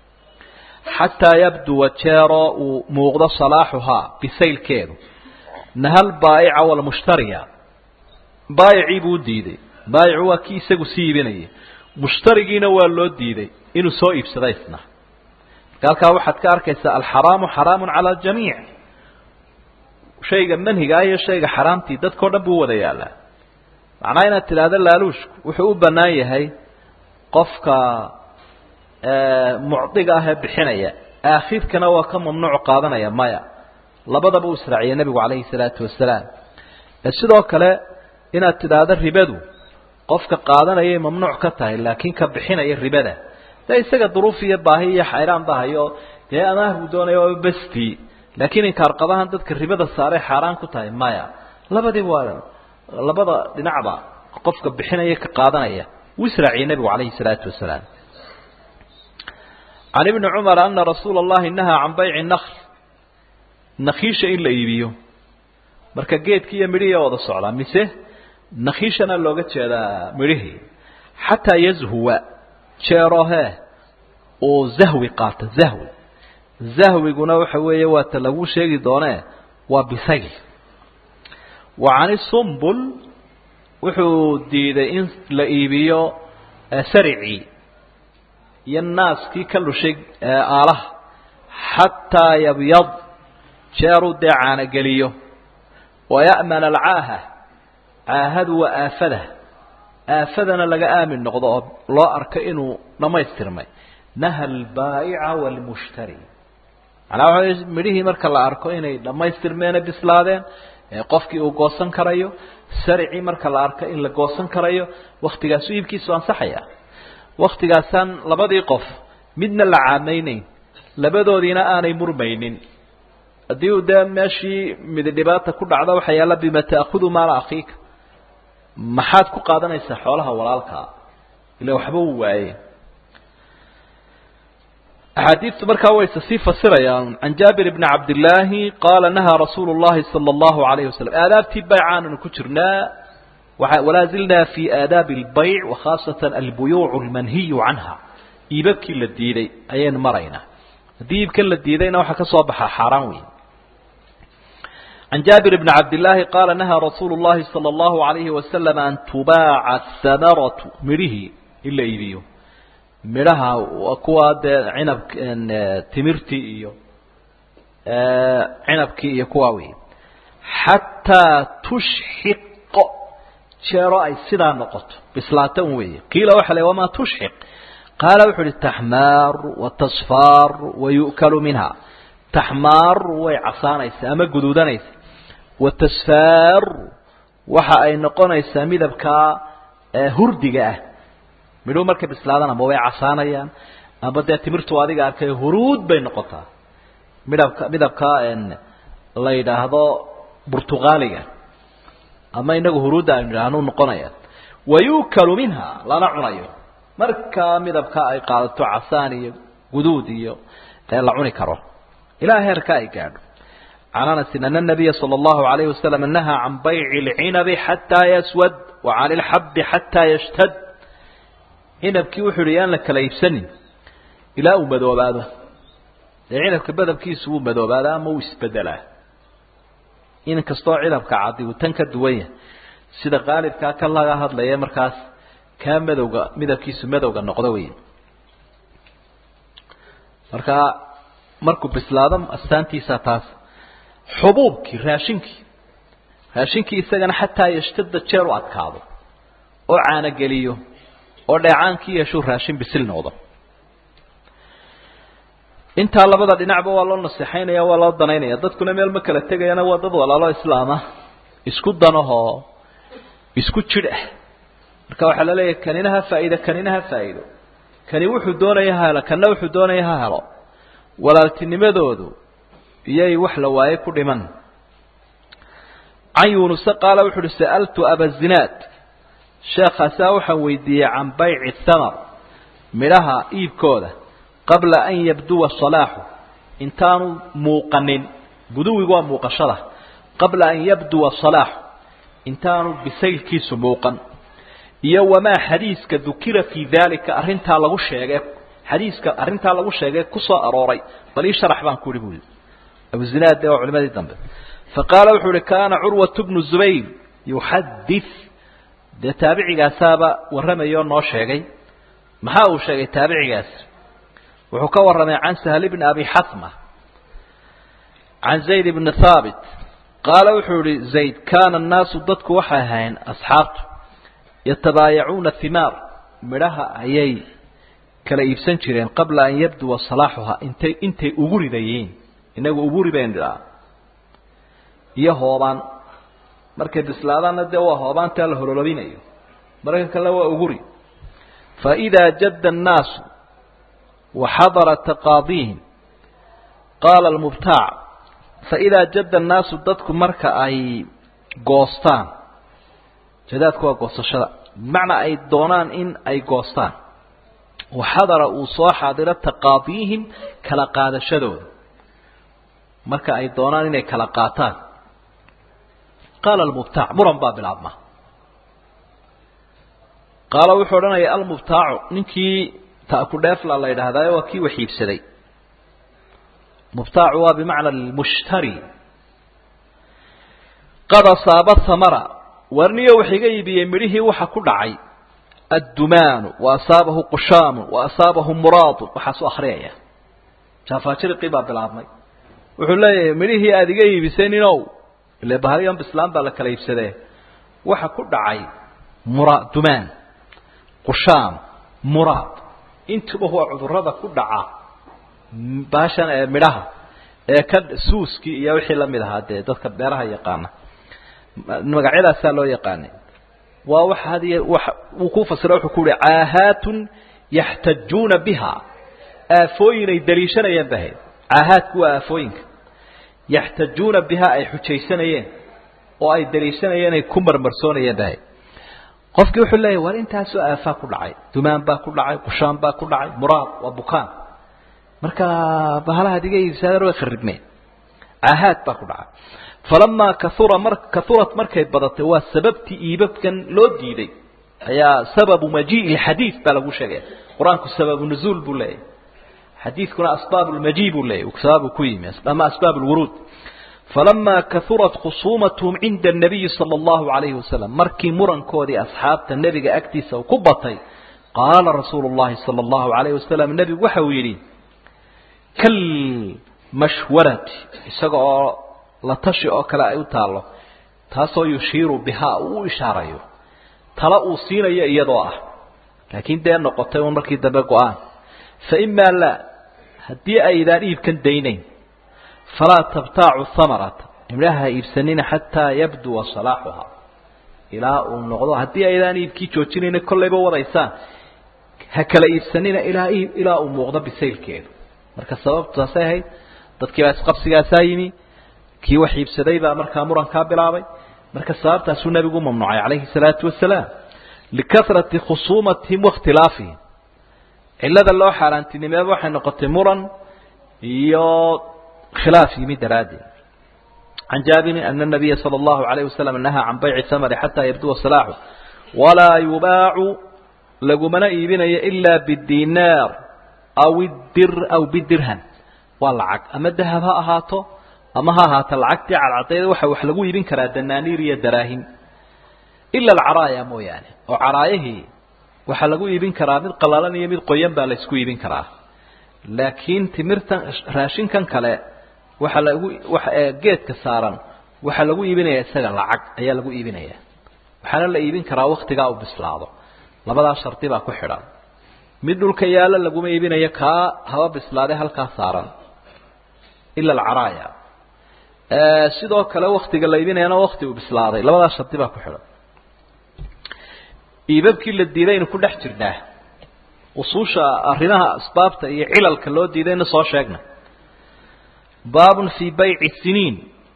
xataa yabduwa jeeroo uu muuqdo salaaxuhaa bisaylkeedu nahal baa'ica walmushtariya baayicii buu diiday baayicu waa kii isagu sii iibinayay mushtarigiina waa loo diiday inuu soo iibsada isna marka halkaa waxaad ka arkaysaa alxaraamu xaraamu cala aljamiic shayga manhiga ah iyo shayga xaraamtii dadkao dhan buu wada yaalaa macnaha inaad tidhaahdo laaluushku wuxuu u bannaan yahay qofka mucdiga ah ee bixinaya aakhirkana waa ka mamnuuc qaadanaya maya labadaba uu israaciyay nebigu calayhi salaatu wasalaam sidoo kale inaad tidhaahdo ribadu qofka qaadanayay mamnuuc ka tahay laakiin ka bixinaya ribada dee isaga duruuf iyo baahi iyo xayraan ba hayo dee amaah buu doonaya waaba bestii laakiin inkaarqabahan dadka ribada saaray xaaraan ku tahay maya labadii waa labada dhinacba qofka bixinaya ka qaadanaya wuu israaciyay nebigu calayhi salaatu wasalaam can ibni cumara ana rasuula allahi nahaa can bayci nakl nakhiisha in la iibiyo marka geedkii iyo midhihii wada socdaa mise nakhiishana looga jeedaa midhihii xataa yazhuwa jeerohe uu zahwi qaato zahwi zahwiguna waxa weeye waa ta lagu sheegi doonee waa bisayl wa cani sumbul wuxuu diiday in la iibiyo saricii iyo naaskii ka lushay aalaha xataa yabyad jeeruu dee caanogeliyo waya'mana alcaaha caahadu waa aafada aafadana laga aamin noqdo oo loo arko inuu dhammaystirmay naha albaa'ica waalmushtari macnaa waxa midhihii marka la arko inay dhammaystirmeene bislaadeen qofkii uu goosan karayo saricii marka la arko in la goosan karayo waktigaasu iibkiisu ansaxaya waktigaasaan labadii qof midna la caamaynayn labadoodiina aanay murmaynin haddii uu dee meeshii midi dhibaata ku dhacdo waxaa yaalla bima ta'khudu maala akhiika maxaad ku qaadanaysaa xoolaha walaalkaa ila waxba uu waaye axaadiidtu markaa wayse sii fasirayaan can jaabir bni cabdillaahi qaala nahaa rasuulu llahi sala allahu alayhi wasalam aadaabtii baycaananu ku jirnaa walaa zilnaa fi aadaabi albayc wakhaasatan albuyuucu almanhiyu canha iibabkii la diiday ayaynu maraynaa haddii iibkan la diidayna waxaa ka soo baxaa xaaraan weyn can jaabir bni cabdillaahi qaala nahaa rasuulu llahi sala allahu alayhi wasalam an tubaaca ahamaratu midhihii in la iibiyo midhaha kuwa dee cinab timirtii iyo cinabkii iyo kuwaa wey xataa tushxiqo jeero ay sidaa noqoto bislaatan weeye qiila waxa la wamaa tushxiq qaala wuxu uhi taxmaaru watasfaaru wayu'kalu minha taxmaaru way casaanaysaa ama guduudanaysa watasfaaru waxa ay noqonaysaa midabkaa hurdiga ah midhuu markay bislaadaan ama way casaanayaan ama dee timirtu adiga arkay huruud bay noqotaa midhabka midabka la yidhaahdo burtuqaaliga ama inagu huruudda aynu idhaahnu noqonayaan wayukalu minha lana cunayo markaa midabka ay qaadato casaan iyo guduud iyo la cuni karo ilaa heerka ay gaadho can anasin ana nabiya sala allahu alayhi wasalam nahaa can bayci lcinabi xataa yaswad wa cani lxabi xataa yashtad cinabkii wuxuu yihi yaan la kala iibsanin ilaa uu madoobaado dee cinabka badabkiisu wuu madoobaadaa ama wuu isbedelaa in kastoo cinabka cadi uu tan ka duwan yahay sida qaalibkaa ka laga hadlaya markaas kaa madowga midabkiisu madowga noqdo wey markaa markuu bislaado astaantiisa taas xubuubkii raashinkii raashinkii isagana xataa yashtada jeer u adkaado oo caanogeliyo oo dheecaankii yeeshuu raashin bisil noqdo intaa labada dhinacba waa loo naseexaynaya waa loo danaynaya dadkuna meel ma kala tegayana waa dad walaalo islaama isku danahoo isku jidh ah marka waxaa la leeyahay kanina ha faa'iido kanina ha faa'iido kani wuxuu doonaya ha helo kanna wuxuu doonaya ha helo walaaltinimadoodu iyay wax la waaye ku dhiman can yuunuse qaala wuxu uhi sa'altu abazinaad sheekaasaa waxaan weydiiyey can bayci thamar midhaha iibkooda qabla an yabduwa salaaxu intaanu muuqanin buduwigu waa muuqashada qabla an yabduwa salaaxu intaanu bisaylkiisu muuqan iyo wamaa xadiiska dukira fii daalika arrintaa lagu sheegay xadiiska arrintaa lagu sheegay ku soo arooray bal ii sharax baan ku ihi bu yihi abuzinaad dee waa culimadii dambe faqaala wuxuu uhi kaana curwatu bnu zubayr yuxadith dee taabicigaasaaba warramayoo noo sheegay maxaa uu sheegay taabicigaas wuxuu ka warramay can sahl bni abi xasma can zayd bni haabit qaala wuxuu yihi zayd kaana annaasu dadku waxay ahayn asxaabtu yatabaayacuuna himaar midhaha ayay kala iibsan jireen qabla an yabduwa salaaxuha intay intay ugu ridayiin inagu ugu ribayn idhaa iyo hoobaan markay bislaadaanna dee waa hoobaantaa la hololobinayo marka kale waa uguri faidaa jadda annaasu waxadara taqaadiihim qaala almubtaac faidaa jadda annaasu dadku marka ay goostaan jadaadku waa goosashada bimacnaa ay doonaan in ay goostaan waxadara uu soo xaadiro taqaadiihim kala qaadashadooda marka ay doonaan inay kala qaataan qaala almubtaac muran baa bilaabma qaala wuxuu odhanaya almubtaacu ninkii ta'ku dheefla la yidhaahdaa waa kii waxiibsaday mubtaacu waa bimacna lmushtari qad asaaba hamara warniyo wax iga iibiyey midhihii waxa ku dhacay addumaanu wa asaabahu qushaamun wa asaabahu muraadun waxaasuu akhriyaya jaafaajiriqii baa bilaabmay wuxuu leeyahay midhihii aada iga iibisay ninow ile bahaligan bislaan baa la kala iibsadee waxa ku dhacay mura dumaan qushaam muraad intuba waa cudurada ku dhaca baashan ee midhaha ee ka suuskii iyo wixii lamid ahaa dee dadka beeraha yaqaana magacyadaasaa loo yaqaanay waa wax hadiy wa wuu ku fasira wuxuu ku uhi caahaatun yaxtajuuna biha aafooyin ay daliishanayeen bahayd caahaadku waa aafooyinka yaxtajuuna biha ay xujaysanayeen oo ay daliishanayeen ay ku marmarsoonayeen bahayd qofkii wuxuu leeyahy war intaasoo aafaa ku dhacay dumaan baa ku dhacay qushaan baa ku dhacay muraad waa bukaan marka bahalahaad iga iibsaadeen way kharibmeen caahaad baa ku dhacay falamaa kaura mar kaurat markay badatay waa sababtii iibabkan loo diiday ayaa sababu majii'i lxadiid baa lagu sheegaya qur-aanku sababu nuzuul buu leeyahy xadiidkuna asbaab lmaji buu leeyahy sababu ku yimi ama asbaab lwuruud falamaa kaurat khusuumatahum cinda الnabiyi salى اllahu alayhi wasalam markii murankoodii asxaabta nebiga agtiisa uu ku batay qaala rasuulu اllahi salى اllahu alayh wasalam nebigu waxa uu yidhi kalmashwarati isaga oo la tashi oo kale ay u taallo taasoo yushiiru bihaa uu u ishaarayo tala uu siinayo iyadoo ah laakiin dee noqotay un markii dambe go-aan fa imaa laa haddii aydaan iibkan daynayn falaa tabtaacu hamarata imdhaha ha iibsanina xataa yabduwa salaaxuhaa ilaa uu noqdo haddii aydaan iibkii joojinayna kollayba wadaysaan ha kala iibsanina ilaa ilaa uu muuqdo bisaylkeedu marka sababtu taasay ahayd dadkii baa isqabsigaasaa yimi kii wax iibsaday baa markaa murankaa bilaabay marka sababtaasuu nebigu mamnuucay calayhi salaatu wasalaam likasrati khusuumatihim waاkhtilaafihim cilada loo xaaraantinimeeba waxay noqotay muran iyo khilaaf yimi daraaddeed can jaabirin ana nabiya salى اllahu alayh wasalam nahaa can bayci hamari xataa yabduwa salaaxu walaa yubaacu lagumana iibinayo ilaa bidinaar aw dir aw bidirham waa lacag ama dahab ha ahaato ama ha ahaata lacagtii cadcadayda waxa wax lagu iibin karaa danaaniir iyo daraahim ila alcaraaya mooyaane oo caraayahii waxaa lagu iibin karaa mid qalalan iyo mid qoyan baa laysku iibin karaa laakiin timirtan raashinkan kale waxa lagu waxa geedka saaran waxaa lagu iibinaya isaga lacag ayaa lagu iibinaya waxaana la iibin karaa waktigaa uu bislaado labadaa shardi baa ku xidhan mid dhulka yaalla laguma iibinayo kaa haba bislaaday halkaa saaran ila alcaraaya sidoo kale waktiga la iibinayana wakti uu bislaaday labadaa shardi baa ku xidhan iibabkii la diidaynu ku dhex jirnaa usuusha arrimaha asbaabta iyo cilalka loo diidayna soo sheegna baabun fii bayci siniin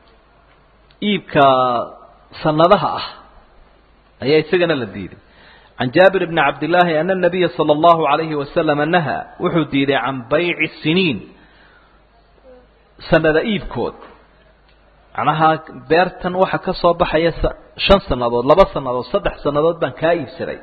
iibka sanadaha ah ayaa isagana la diiday can jaabir bni cabdillaahi ana nabiya sala allahu alayhi wasalama nahaa wuxuu diiday can bayci siniin sanada iibkood macnaha beertan waxa ka soo baxaya shan sannadood laba sannadood saddex sannadood baan kaa iibsaday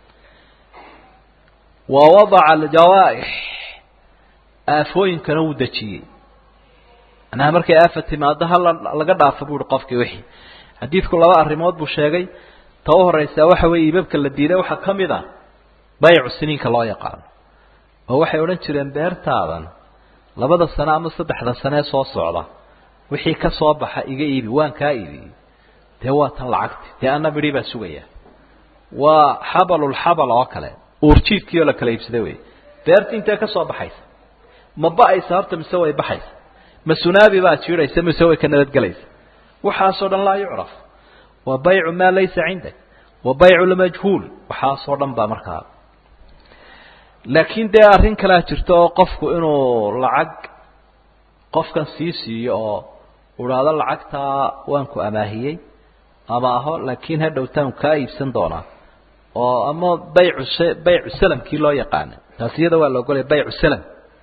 wa wadaca aljawaa'ix aafooyinkana wuu dejiyey macnaha markay aafa timaado hala laga dhaafo bu uhi qofkii wixii xadiidku laba arrimood buu sheegay ta u horeysaa waxa weeye iibabka la diiday waxaa ka mid ah baycu siniinka loo yaqaano oo waxay odhan jireen beertaadan labada sano ama saddexda sanee soo socda wixii ka soo baxa iga iibi waan kaa iibiyey dee waa tan lacagti dee ana midhi baa sugaya waa xabalulxabal oo kale uurjiidkii oo la kala iibsaday wey beerti intee ka soo baxaysa ma ba-aysa horta mise way baxaysa ma sunaabi baa jiidhaysa mise way ka nabadgelaysa waxaasoo dhan laa yucraf waa baycu maa laysa cindak wa baycu lmajhuul waxaasoo dhan baa markaa laakiin dee arrin kalea jirta oo qofku inuu lacag qofkan sii siiyo oo udhaado lacagtaa waan ku amaahiyey ama aho laakiin ha dhowtaan kaa iibsan doonaa oo ama baycu baycu salamkii loo yaqaana taasi iyada waa la ogolaya baycu salam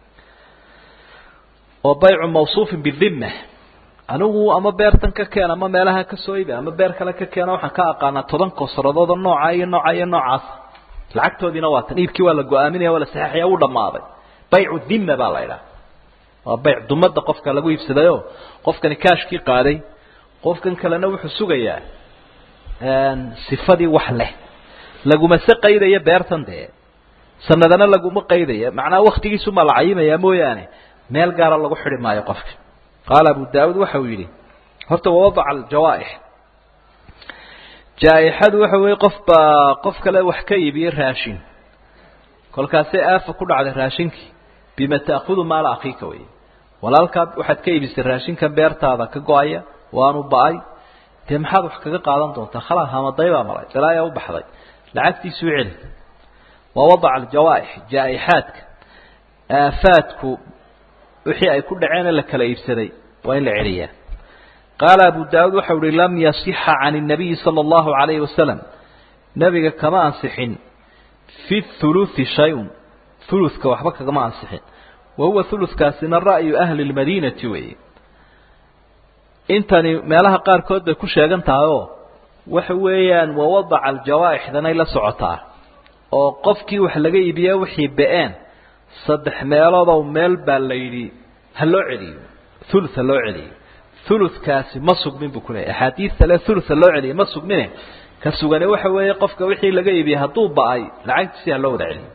oo baycu mawsuufin bidima anigu ama beertan ka keen ama meelaha ka soo ibi ama beer kale ka keena waxaan ka aqaanaa toban kosradooda nooca iyo nooca iyo noocaas lacagtoodiina waa tan iibkii waa la go-aaminaya waa la saxeexaya wuu dhammaaday baycu dima baa la idhaha waa bayc dumada qofka lagu iibsadayo qofkani kaashkii qaaday qofkan kalena wuxuu sugayaa sifadii wax leh laguma se qaydaya beertan dee sanadana laguma qaydaya macnaha waktigiisumaa la cayimaya mooyaane meel gaara lagu xidhi maayo qofka qaala abu daawuud waxa uu yidhi horta wawadaca aljawaaix jaa-ixadu waxa weeye qof baa qof kale wax ka iibiyey raashin kolkaasay aafa ku dhacday raashinkii bima ta'khudu maala akhiika wey walaalkaa waxaad ka iibisay raashinkan beertaada ka go-aya waanu ba-ay dee maxaad wax kaga qaadan doontaa khalaa hamaday baa maray dalaayaa u baxday lacagtiisuu celi waa wadaca aljawaaix jaa-ixaadka aafaadku wixii ay ku dhaceene la kala iibsaday waa in la celiyaa qaala abu daawuud waxau uhi lam yasixa can الnabiyi salى اllahu عalayhi wasalam nebiga kama ansixin fi thuluthi shay-un thuluthka waxba kagama ansixin wa huwa thuluthkaasina ra'yu ahli اlmadiinati weeye intani meelaha qaarkood bay ku sheegan tahay oo waxa weeyaan wawadaca aljawaaixdanay la socotaa oo qofkii wax laga iibiya wixii be-een saddex meeloodow meel baa la yidhi ha loo celiyo thuluth ha loo celiyo thuluthkaasi ma sugmin buu kuleeyay axaadiista le thuluth ha loo celiyo ma sugmine ka sugane waxa weeye qofka wixii laga iibiyey hadduu ba-ay lacagtiisi ha loo wada celiyo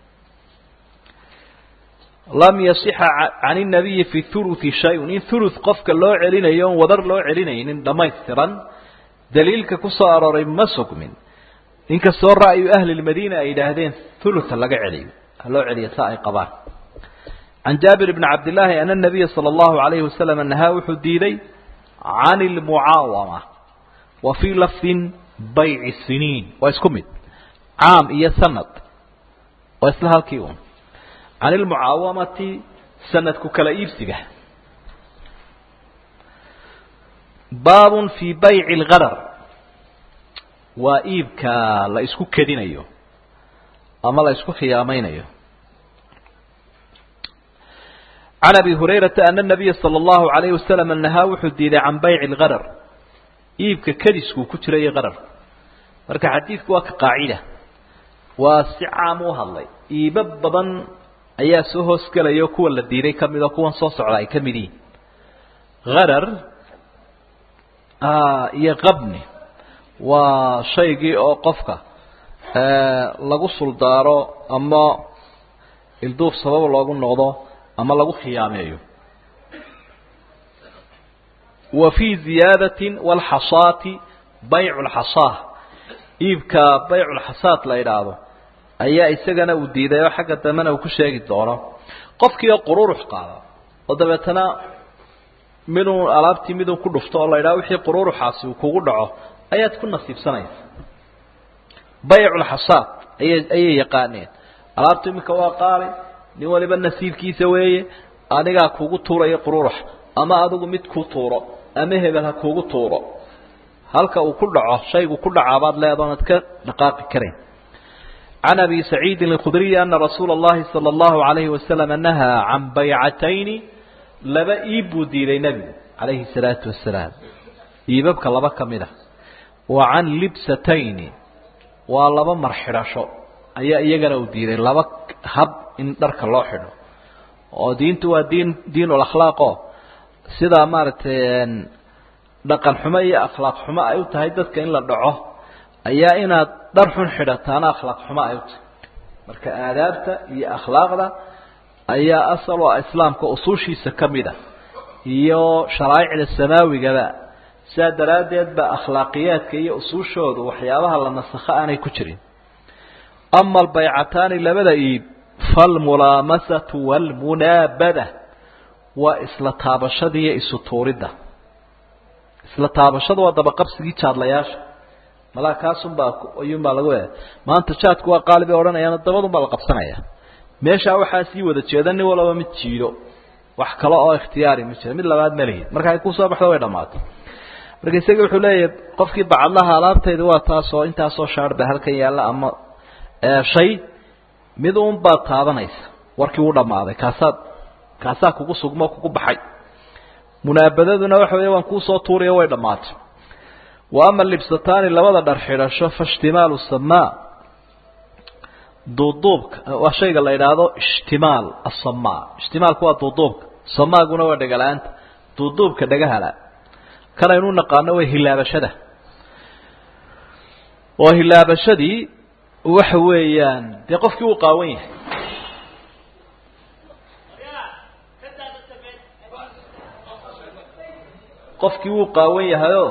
lam yasixa can الnabiyi fi thuluthi shay-un in thuluth qofka loo celinayo on wadar loo celinaynin dhammaystiran daliilka ku soo arooray ma sugmin inkastoo ra'yu ahli lmadiina ay yidhaahdeen thulutha laga celiyo ha loo celiyo sa ay qabaan can jaabir bni cabdillaahi ana nabiya sala allahu alayhi wasalam nahaa wuxuu diiday can ilmucaawama wa fii lafdin bayci siniin waa isku mid caam iyo sanad waa isla halkii un can ilmucaawamati sanadku kala iibsiga baabun fii bayci lgadar waa iibka la isku kedinayo ama la isku khiyaamaynayo can abi hurayrata ana nabiya sala allahu alayhi wasalam nahaa wuxuu diiday can bayci lgadar iibka kadiskuu ku jira iyo qarar marka xadiidku waa ka qaacida waa si caam u hadlay iibo badan ayaa soo hoosgelaya kuwa la diiday ka mid oo kuwan soo socda ay ka mid yihiin harar iyo qabni waa shaygii oo qofka lagu suldaaro ama ilduuf sabab loogu noqdo ama lagu khiyaameeyo wa fii ziyaadati walxasaati baycu lxasaa iibka baycu lxasaat la idhaahdo ayaa isagana uu diiday oo xagga dambena uu ku sheegi doono qofkii oo qururux qaada oo dabeetana miduu alaabtii miduu ku dhufto oo la idhaha wixii qururuxaasi uu kugu dhaco ayaad ku nasiibsanaysa bayculxasaad aya ayay yaqaaneen alaabtu iminka waa qaali nin waliba nasiibkiisa weeye anigaa kugu tuuraya qururux ama adigu mid ku tuuro ama hebel ha kugu tuuro halka uu ku dhaco shaygu ku dhacaabaad leedoonad ka dhaqaaqi karayn can abi saciidin alkhudriyi ana rasuula اllahi salى اllahu alayhi wasalam nahaa can baycatayni laba iib buu diiday nebigu calayhi salaatu wasalaam iibabka laba ka mid a wa can libsatayni waa laba marxidhasho ayaa iyagana uu diiday laba hab in dharka loo xidho oo diintu waa diin diinul akhlaaqo sidaa maaragtay dhaqan xumo iyo akhlaaq xumo ay u tahay dadka in la dhaco ayaa inaad dhar xun xidhataana akhlaaq xumo ay u tahay marka aadaabta iyo akhlaaqda ayaa asal oo islaamka usuushiisa ka mid a iyo sharaa'icda samaawigaba sidaa daraaddeed ba akhlaaqiyaadka iyo usuushoodu waxyaabaha la nasakho aanay ku jirin ama albaycataani labada iib falmulaamasatu waalmunaabada waa isla taabashada iyo isu tuuridda isla taabashada waa dabaqabsigii jaadlayaasha malaa kaasunbaa ayuunbaa lagu e maanta jaadku waa qaali bay odhanayaano dabadunbaa la qabsanaya meeshaa waxaa sii wada jeeda nin walaba mid jiido wax kale oo ikhtiyaari ma jira mid labaad ma lihid marka ay kusoo baxdo way dhamaato marka isaga wuxuu leeyahay qofkii bacadlaha alaabtayda waa taasoo intaasoo shaar ba halkan yaalla ama shay mid uun baad taabanaysa warkii u dhammaaday kaasaad kaasaa kugu sugmo kugu baxay munaabadaduna waxa weeye waan kuusoo tuuriyo way dhammaatay wa ama libsataani labada dhar xidhasho faishtimaalu samaa duuduubka waa shayga la idhaahdo ishtimaal asamaa ishtimaalku waa duuduubka samaaguna waa dhegala-aanta duuduubka dhagahala kan aynu naqaano way hilaabashada oo hilaabashadii waxa weeyaan dee qofkii uu qaawan yahay qofkii wuu qaawan yahayoo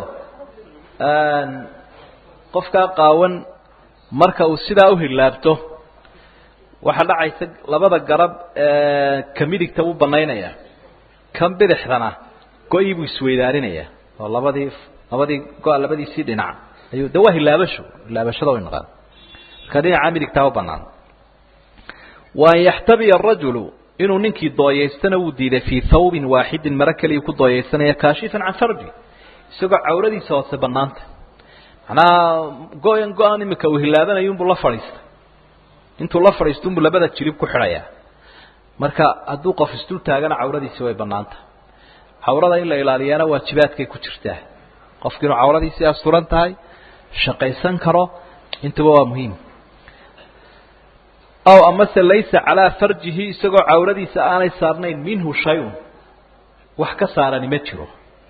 qofkaa qaawan marka uu sidaa u hilaabto waxaa dhacaysa labada garab ka midigta wuu banaynaya kan bidixdana go-ii buu isweydaarinayaa oo labadii labadii go- labadiisii dhinac ayuu de waa hilaabasho hilaabashada way naqaan marka dhinaca midigtaa u banaan wa an yaxtabiya arajulu inuu ninkii dooyaystana wuu diiday fii thawbin waaxidin maro keliya ku dooyaysanaya kaashifan can farji isagoo cawradiisa hoose banaanta macnaha go-an go-an imika uu hilaabanayunbuu la fadhiistay intuu la fadhiisto unbuu labada jirib ku xidhayaa marka hadduu qof isdul taagana cawradiisi way banaanta cawrada in la ilaaliyana waajibaadkay ku jirtaa qofki inuu cawradiisii asturan tahay shaqaysan karo intuba waa muhiim aw amase laysa calaa farjihi isagoo cawradiisa aanay saarnayn minhu shay-un wax ka saarani ma jiro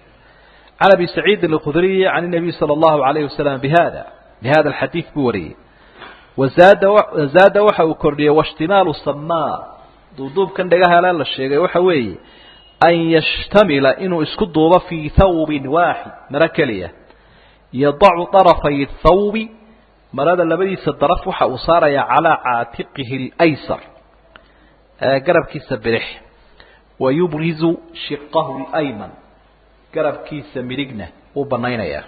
can abi saciidin alkhudriyi can inabiy sala allahu alayhi wasalam bihada bihada alxadiid buu wariyey wazaada zaada waxa uu kordhiyey waishtimaalu samaa duuduubkan dhagahala la sheegay waxa weeye an yashtamila inuu isku duubo fii thawbin waaxid maro keliya yadacu darafay thawbi marada labadiisa daraf waxa uu saarayaa calaa caatiqihi اlaysar garabkiisa bidix wa yubrizu shiqahu اlayman garabkiisa midigna wuu banaynayaa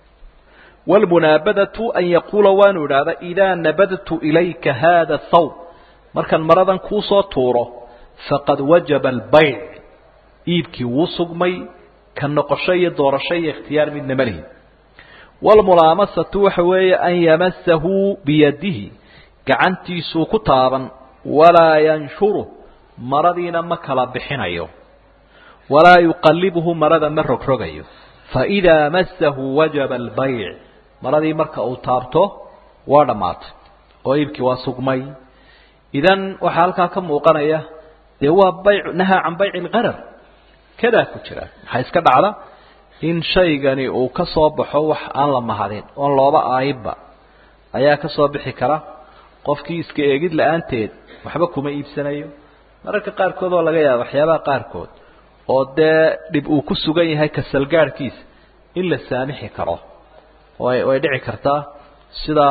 wاlmunaabadatu an yaquula waanu idhaahda idaa nabadtu ilayka hada thawb markaan maradan kuusoo tuuro faqad wajaba albayc iibkii wuu sugmay ka noqosho iyo doorasho iyo ikhtiyaar midna ma lihin wاlmulaamasatu waxa weeye an yamasahu biyadihi gacantiisuu ku taaban walaa yanshuru maradiina ma kala bixinayo walaa yuqalibhu marada ma rogrogayo faidaa masahu wajaba albayc maradii marka uu taabto waa dhammaatay oo iibkii waa sugmay idan waxaa halkaa ka muuqanaya dee waa bayc nahaa can bayci lqarar kadaa ku jira waxaa iska dhacda in shaygani uu ka soo baxo wax aan la mahadin oon looba aayibba ayaa ka soo bixi kara qofkii iska eegid la-aanteed waxba kuma iibsanayo mararka qaarkood oo laga yaaba waxyaabaha qaarkood oo dee dhib uu ku sugan yahay kasalgaadhkiisa in la saamixi karo way way dhici kartaa sida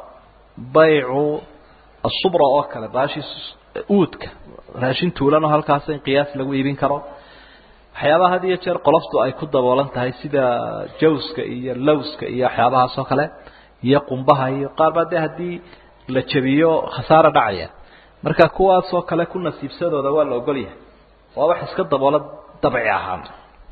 baycu asubra oo kale baashii uudka raashin tuulan oo halkaas in qiyaas lagu iibin karo waxyaabaha had iyo jeer qoloftu ay ku daboolan tahay sida jawska iyo lowska iyo waxyaabahaas oo kale iyo qumbaha iyo qaar baa dee haddii la jabiyo khasaara dhacaya marka kuwaasoo kale ku nasiibsadooda waa la ogol yahay waa wax iska daboola dabci ahaan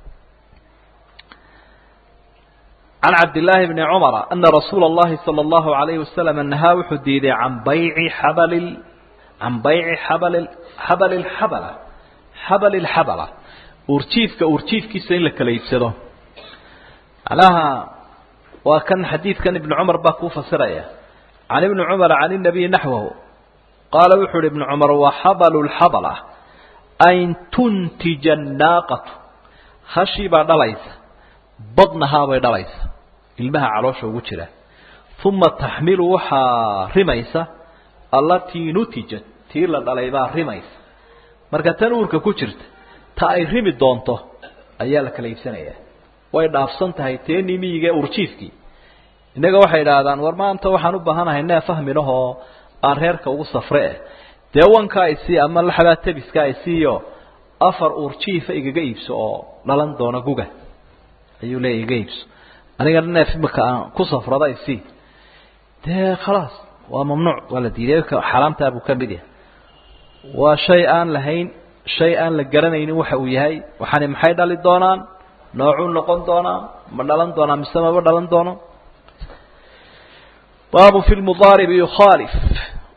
can cabdillaahi bni cumara ana rasuula اllahi salى اllahu alayhi wasalam nahaa wuxuu diiday can bayci xabali can bayci xabali xabali xabala xabali lxabala uurjiifka uurjiifkiisa in la kala iibsado macnaha waa kan xadiidkan ibnu cumar baa kuu fasiraya can ibni cumar can inabiyi naxwahu qaala wuxuu uhi ibnu cumar wa xabalu lxabala an tuntija annaaqatu hashii baa dhalaysa badnahaabay dhalaysa ilmaha caloosha ugu jira uma taxmilu waxaa rimaysa allatii nutijat tii la dhalay baa rimaysa marka tan uurka ku jirta ta ay rimi doonto ayaa la kala iibsanayaa way dhaafsan tahay teenii miyiga urjiifkii innaga waxay idhaahdaan war maanta waxaan u baahanahay nee fahminahoo aan reerka ugu safre eh dee wankaa isii ama laxabaa tabiska isiiyo afar uurjiifa igaga iibso oo dhalan doona guga ayuu leeya iga iibso anigana neef imika aan ku safrada isii dee khalaas waa mamnuuc waa la diiday xaaraamtaa buu ka mid yahay waa shay aan lahayn shay aan la garanaynin waxa uu yahay waxaani maxay dhali doonaan noocuu noqon doonaa ma dhalan doonaa mise maba dhalan doono baabu fi lmudaaribi yukhaalif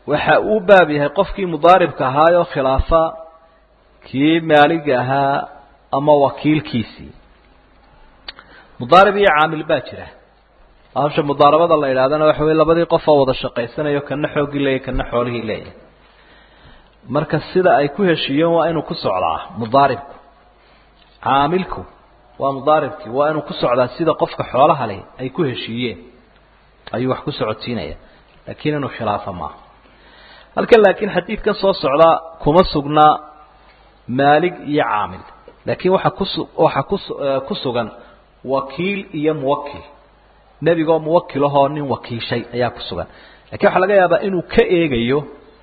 waxa uu baab yahay qofkii mudaaribka ahaayoo khilaafa kii maaliga ahaa ama wakiilkiisii mudaarib iyo caamil baa jira hawsha mudaarabada la idhahdana waxa wey labadii qof oo wada shaqaysanayo kana xooggii leeyahy kana xoolihii leeyahay marka sida ay ku heshiiyeen waa inuu ku socdaa mudaaribku caamilku waa mudaaribkii waa inuu ku socdaa sida qofka xoolaha leh ay ku heshiiyeen ayuu wax ku socodsiinaya laakiin inuu khilaafa maaha halkan laakiin xadiidkan soo socdaa kuma sugnaa maalig iyo caamil laakiin waxa kusu waxa kus ku sugan wakiil iyo muwakil nebigoo muwakil ahoo nin wakiishay ayaa ku sugan lakiin waxaa laga yaabaa inuu ka eegayo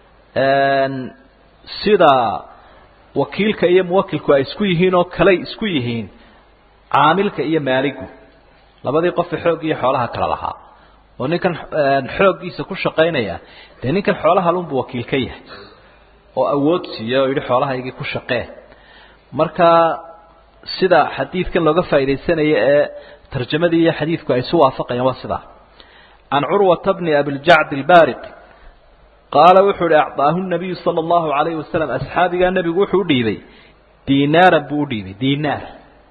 sida wakiilka iyo muwakilku ay isku yihiin oo kaley isku yihiin caamilka iyo maaligu labadii qofe xoog iyo xoolaha kala lahaa oo ninkan xooggiisa ku shaqaynaya dee ninkan xoolaha lunbu wakiil ka yahay oo awood siiya oo yidhi xoolahaygii ku shaqee marka sida xadiidkan looga faa'iidaysanaya ee tarjamadii iyo xadiidku ay isu waafaqayaan waa sidaa can curwata bni abiljacd albaariqi qaala wuxuu ihi acطaahu nabiyu sala allahu alayhi wasalam asxaabigaa nebigu wuxuu udhiibay dinaaran buu udhiibay dinaar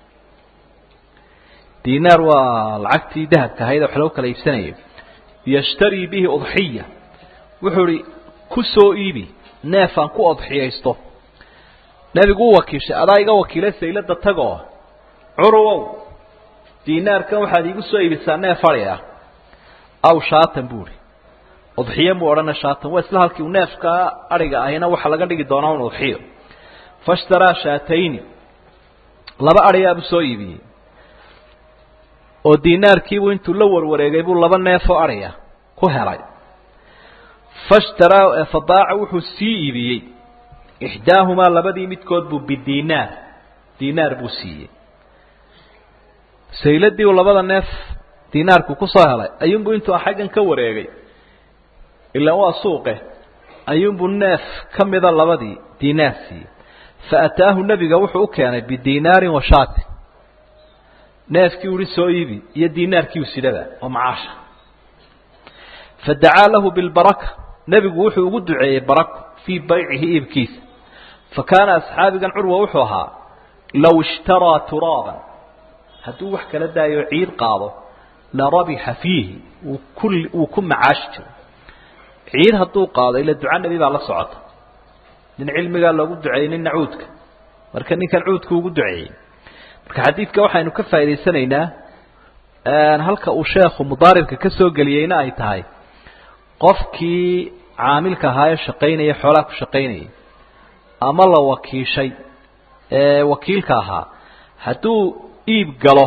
dinaar waa lacagtii dahabka ahayd wax lagu kala iibsanayo yashtarii bihi udxiya wuxuu ihi ku soo iibi neefaan ku odxiyaysto nebigu u wakiishay adaa iga wakiilay saylada tagoo curwow dinaarkan waxaad iigu soo iibisaa neef fadhi ah aw shaatan buu ihi udxiye muu odhana shaatan waa isla halkii u neefka adhiga ahina waxaa laga dhigi doonaa un udxiyo fashtaraa shaatayni laba adhiyaabuu soo iibiyey oo dinaarkiibuu intuu la warwareegay buu laba neefoo adhiya ku helay fashtaraa fadaaca wuxuu sii iibiyey ixdaahumaa labadii midkood buu bidinaar dinaar buu siiyey sayladii uu labada neef dinaarku kusoo helay ayuunbuu intuu xaggan ka wareegay ilaa waa suuqe ayuunbuu neef ka mida labadii dinaar siiyey fa ataahu nebiga wuxuu u keenay bidinaarin wa shaatin neefkii uhi soo iibi iyo dinaarkii u sidaba oo macaasha fadacaa lahu bilbaraka nebigu wuxuu ugu duceeyey barako fii baycihi iibkiisa fa kaana asxaabigan curwa wuxuu ahaa low ishtaraa turaaban hadduu wax kala daayo ciid qaado la rabixa fiihi wuu ku wuu ku macaashi jiro ciid hadduu qaado ila duca nebi baa la socota nin cilmigaa loogu duceeyey nin nacuudka marka ninkan cuudka ugu duceeyey marka xadiidka waxaynu ka faa'idaysanaynaa halka uu sheekhu mudaaribka ka soo geliyeyna ay tahay qofkii caamilka ahaa ee shaqaynaya xoolaha ku shaqaynayay ama la wakiishay ee wakiilka ahaa hadduu iib galo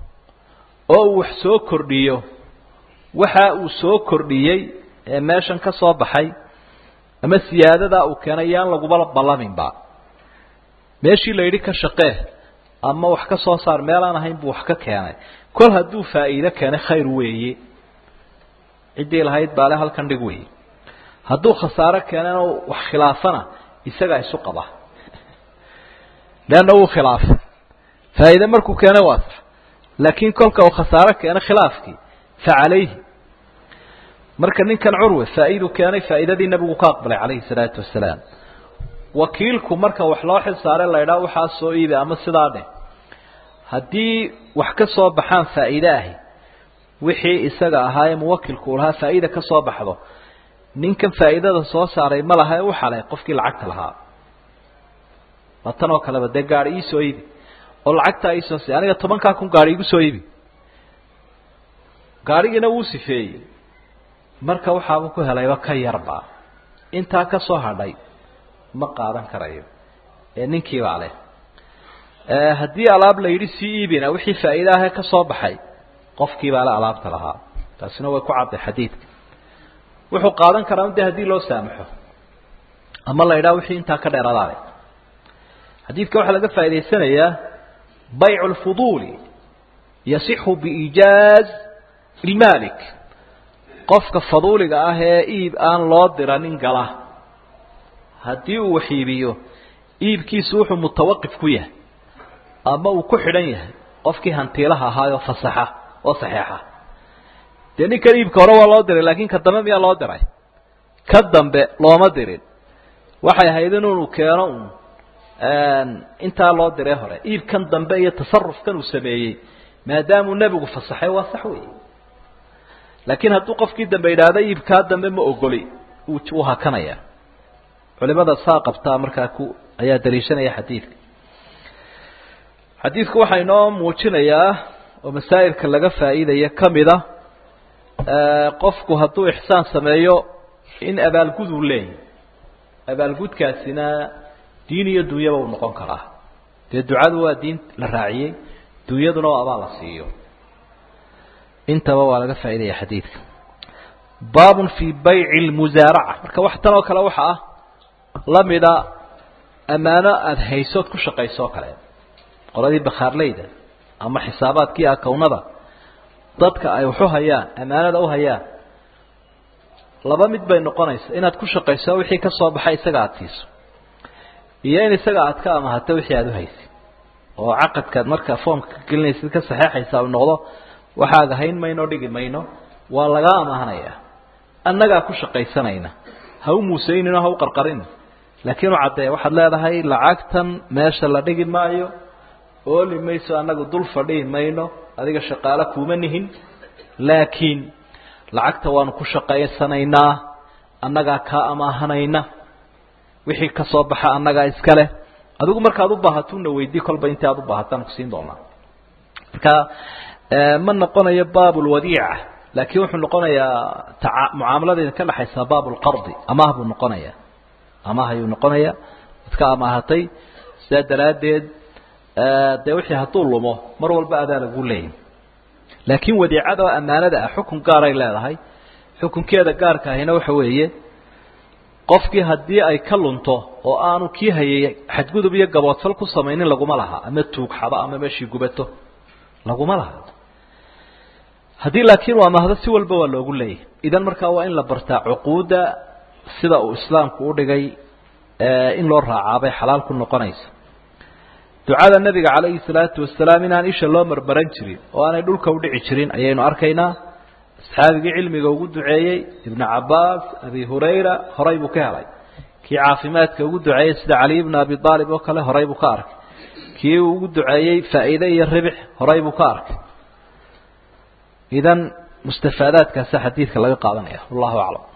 oo uu wax soo kordhiyo waxa uu soo kordhiyey ee meeshan ka soo baxay ama siyaadadaa uu keenay yaan laguba ballaminba meeshii la yidhi ka shaqee ama wax ka soo saar meelaan ahayn buu wax ka keenay kol hadduu faa'iido keenay khayr weeye ciddii lahayd baale halkan dhig weeye hadduu khasaaro keenana wax khilaafana isagaa isu qaba leanna wuu khilaafay faa'iide markuu keenay waa sax laakiin kolka uu khasaaro keenay khilaafkii fa calayhi marka ninkan curwe faa'iiduu keenay faa'iidadii nebigu ka aqbalay calayhi salaatu wasalaam wakiilku marka wax loo xil saare la idhaha waxaa soo iibi ama sidaa dheh haddii wax ka soo baxaan faa'iide ahi wixii isaga ahaa ee muwakilku u lahaa faa'iida ka soo baxdo ninkan faa'iidada soo saaray ma laha ee u xalay qofkii lacagta lahaa waa tan oo kaleba dee gaari ii soo iibi oo lacagtaa iisoo si aniga tobankaa kun gaari igu soo iibi gaarigiina wuu sifeeyey marka waxaabuu ku helayba ka yarba intaa ka soo hadhay ma qaadan karayo ee ninkii baa leh haddii alaab la yidhi sii iibina wixii faa'iide ahee ka soo baxay qofkii baa le alaabta lahaa taasina way ku cadday xadiidka wuxuu qaadan karaa de haddii loo saamaxo ama la yidhaha wixii intaa ka dheeradaale xadiidka waxaa laga faa'idaysanayaa baycu lfuduuli yasixu biiijaaz ilmaalik qofka faduuliga ah ee iib aan loo diranin gala haddii uu wax iibiyo iibkiisu wuxuu mutawaqif ku yahay ama uu ku xidhan yahay qofkii hantiilaha ahaayoo fasaxa oo saxeexa dee ninkan iibka hore waa loo diray laakiin ka dambe miyaa loo diray ka dambe looma dirin waxay ahayd inuu keeno un intaa loo diray hore iibkan dambe iyo tasarufkan uu sameeyey maadaamuu nebigu fasaxay waa sax wey laakiin hadduu qofkii dambe yidhaahdo iibkaa dambe ma ogoli wuu hakanaya culimada saa qabtaa markaa ku ayaa daliishanaya xadiidka xadiidku waxaa inoo muujinayaa oo masaa'ilka laga faa'iidaya ka mida qofku hadduu ixsaan sameeyo in abaalgud uu leeyahy abaalgudkaasina diin iyo dunyaba uu noqon karaa dee ducadu waa diin la raaciyey dunyaduna oo abaal la siiyo intaba waa laga faa'iidaya xadiidka baabun fii bayci lmusaaraca marka wax tan oo kale waxa ah la mida ammaano aada haysood ku shaqayso oo kale qoladii bakhaarleyda ama xisaabaadkii akownada dadka ay waxu hayaan ammaanada u hayaan laba mid bay noqonaysa inaad ku shaqayso wixii ka soo baxay isaga aada siiso iyo in isaga aad ka amahato wixii aada u haysid oo caqadkaad marka foomka ka gelinaysid ka saxeexaysa u noqdo waxaaga hayn mayno dhigi mayno waa lagaa amaahanaya annagaa ku shaqaysanayna ha u muusaynin oo ha u qarqarin laakiin u caddee waxaad leedahay lacagtan meesha la dhigi maayo ooli mayso annagu dul fadhihi mayno adiga shaqaalo kuuma nihin laakiin lacagta waanu ku shaqaysanaynaa annagaa kaa amaahanayna wixii ka soo baxa annagaa iska leh adigu markaad u baahatuna weydii kolba intii aad u baahataan kusiin doonaa marka ma noqonayo baab lwadiica laakiin wuxuu noqonayaa taa mucaamaladeeda ka dhexaysaa baab lqardi amaah buu noqonaya amaah ayuu noqonaya ad ka amaahatay sidaa daraaddeed dee wixii hadduu lumo mar walba adaa lagu leeyahy laakiin wadiicada oo ammaanada ah xukun gaaray leedahay xukunkeeda gaarka ahina waxa weeye qofkii haddii ay ka lunto oo aanu kii hayay xadgudub iyo gaboodfal ku samaynin laguma laha ama tuugxado ama meeshii gubato laguma laha haddii laakiin uu amaahdo si walba waa loogu leeyahy idan markaa waa in la bartaa cuquudda sida uu islaamku u dhigay in loo raacaabay xalaal ku noqonaysa ducada nebiga calayhi salaatu wasalaam inaan isha loo marmaran jirin oo aanay dhulka udhici jirin ayaynu arkaynaa asxaabigii cilmiga ugu duceeyey ibnu cabbaas abi hurayra horay buu ka helay kii caafimaadka ugu duceeyey sida cali ibnu abi aalib oo kale horay buu ka arkay kii uu ugu duceeyey faa'iide iyo ribix horay buu ka arkay idan mustafaadaadkaasa xadiidka laga qaadanaya wallahu aclam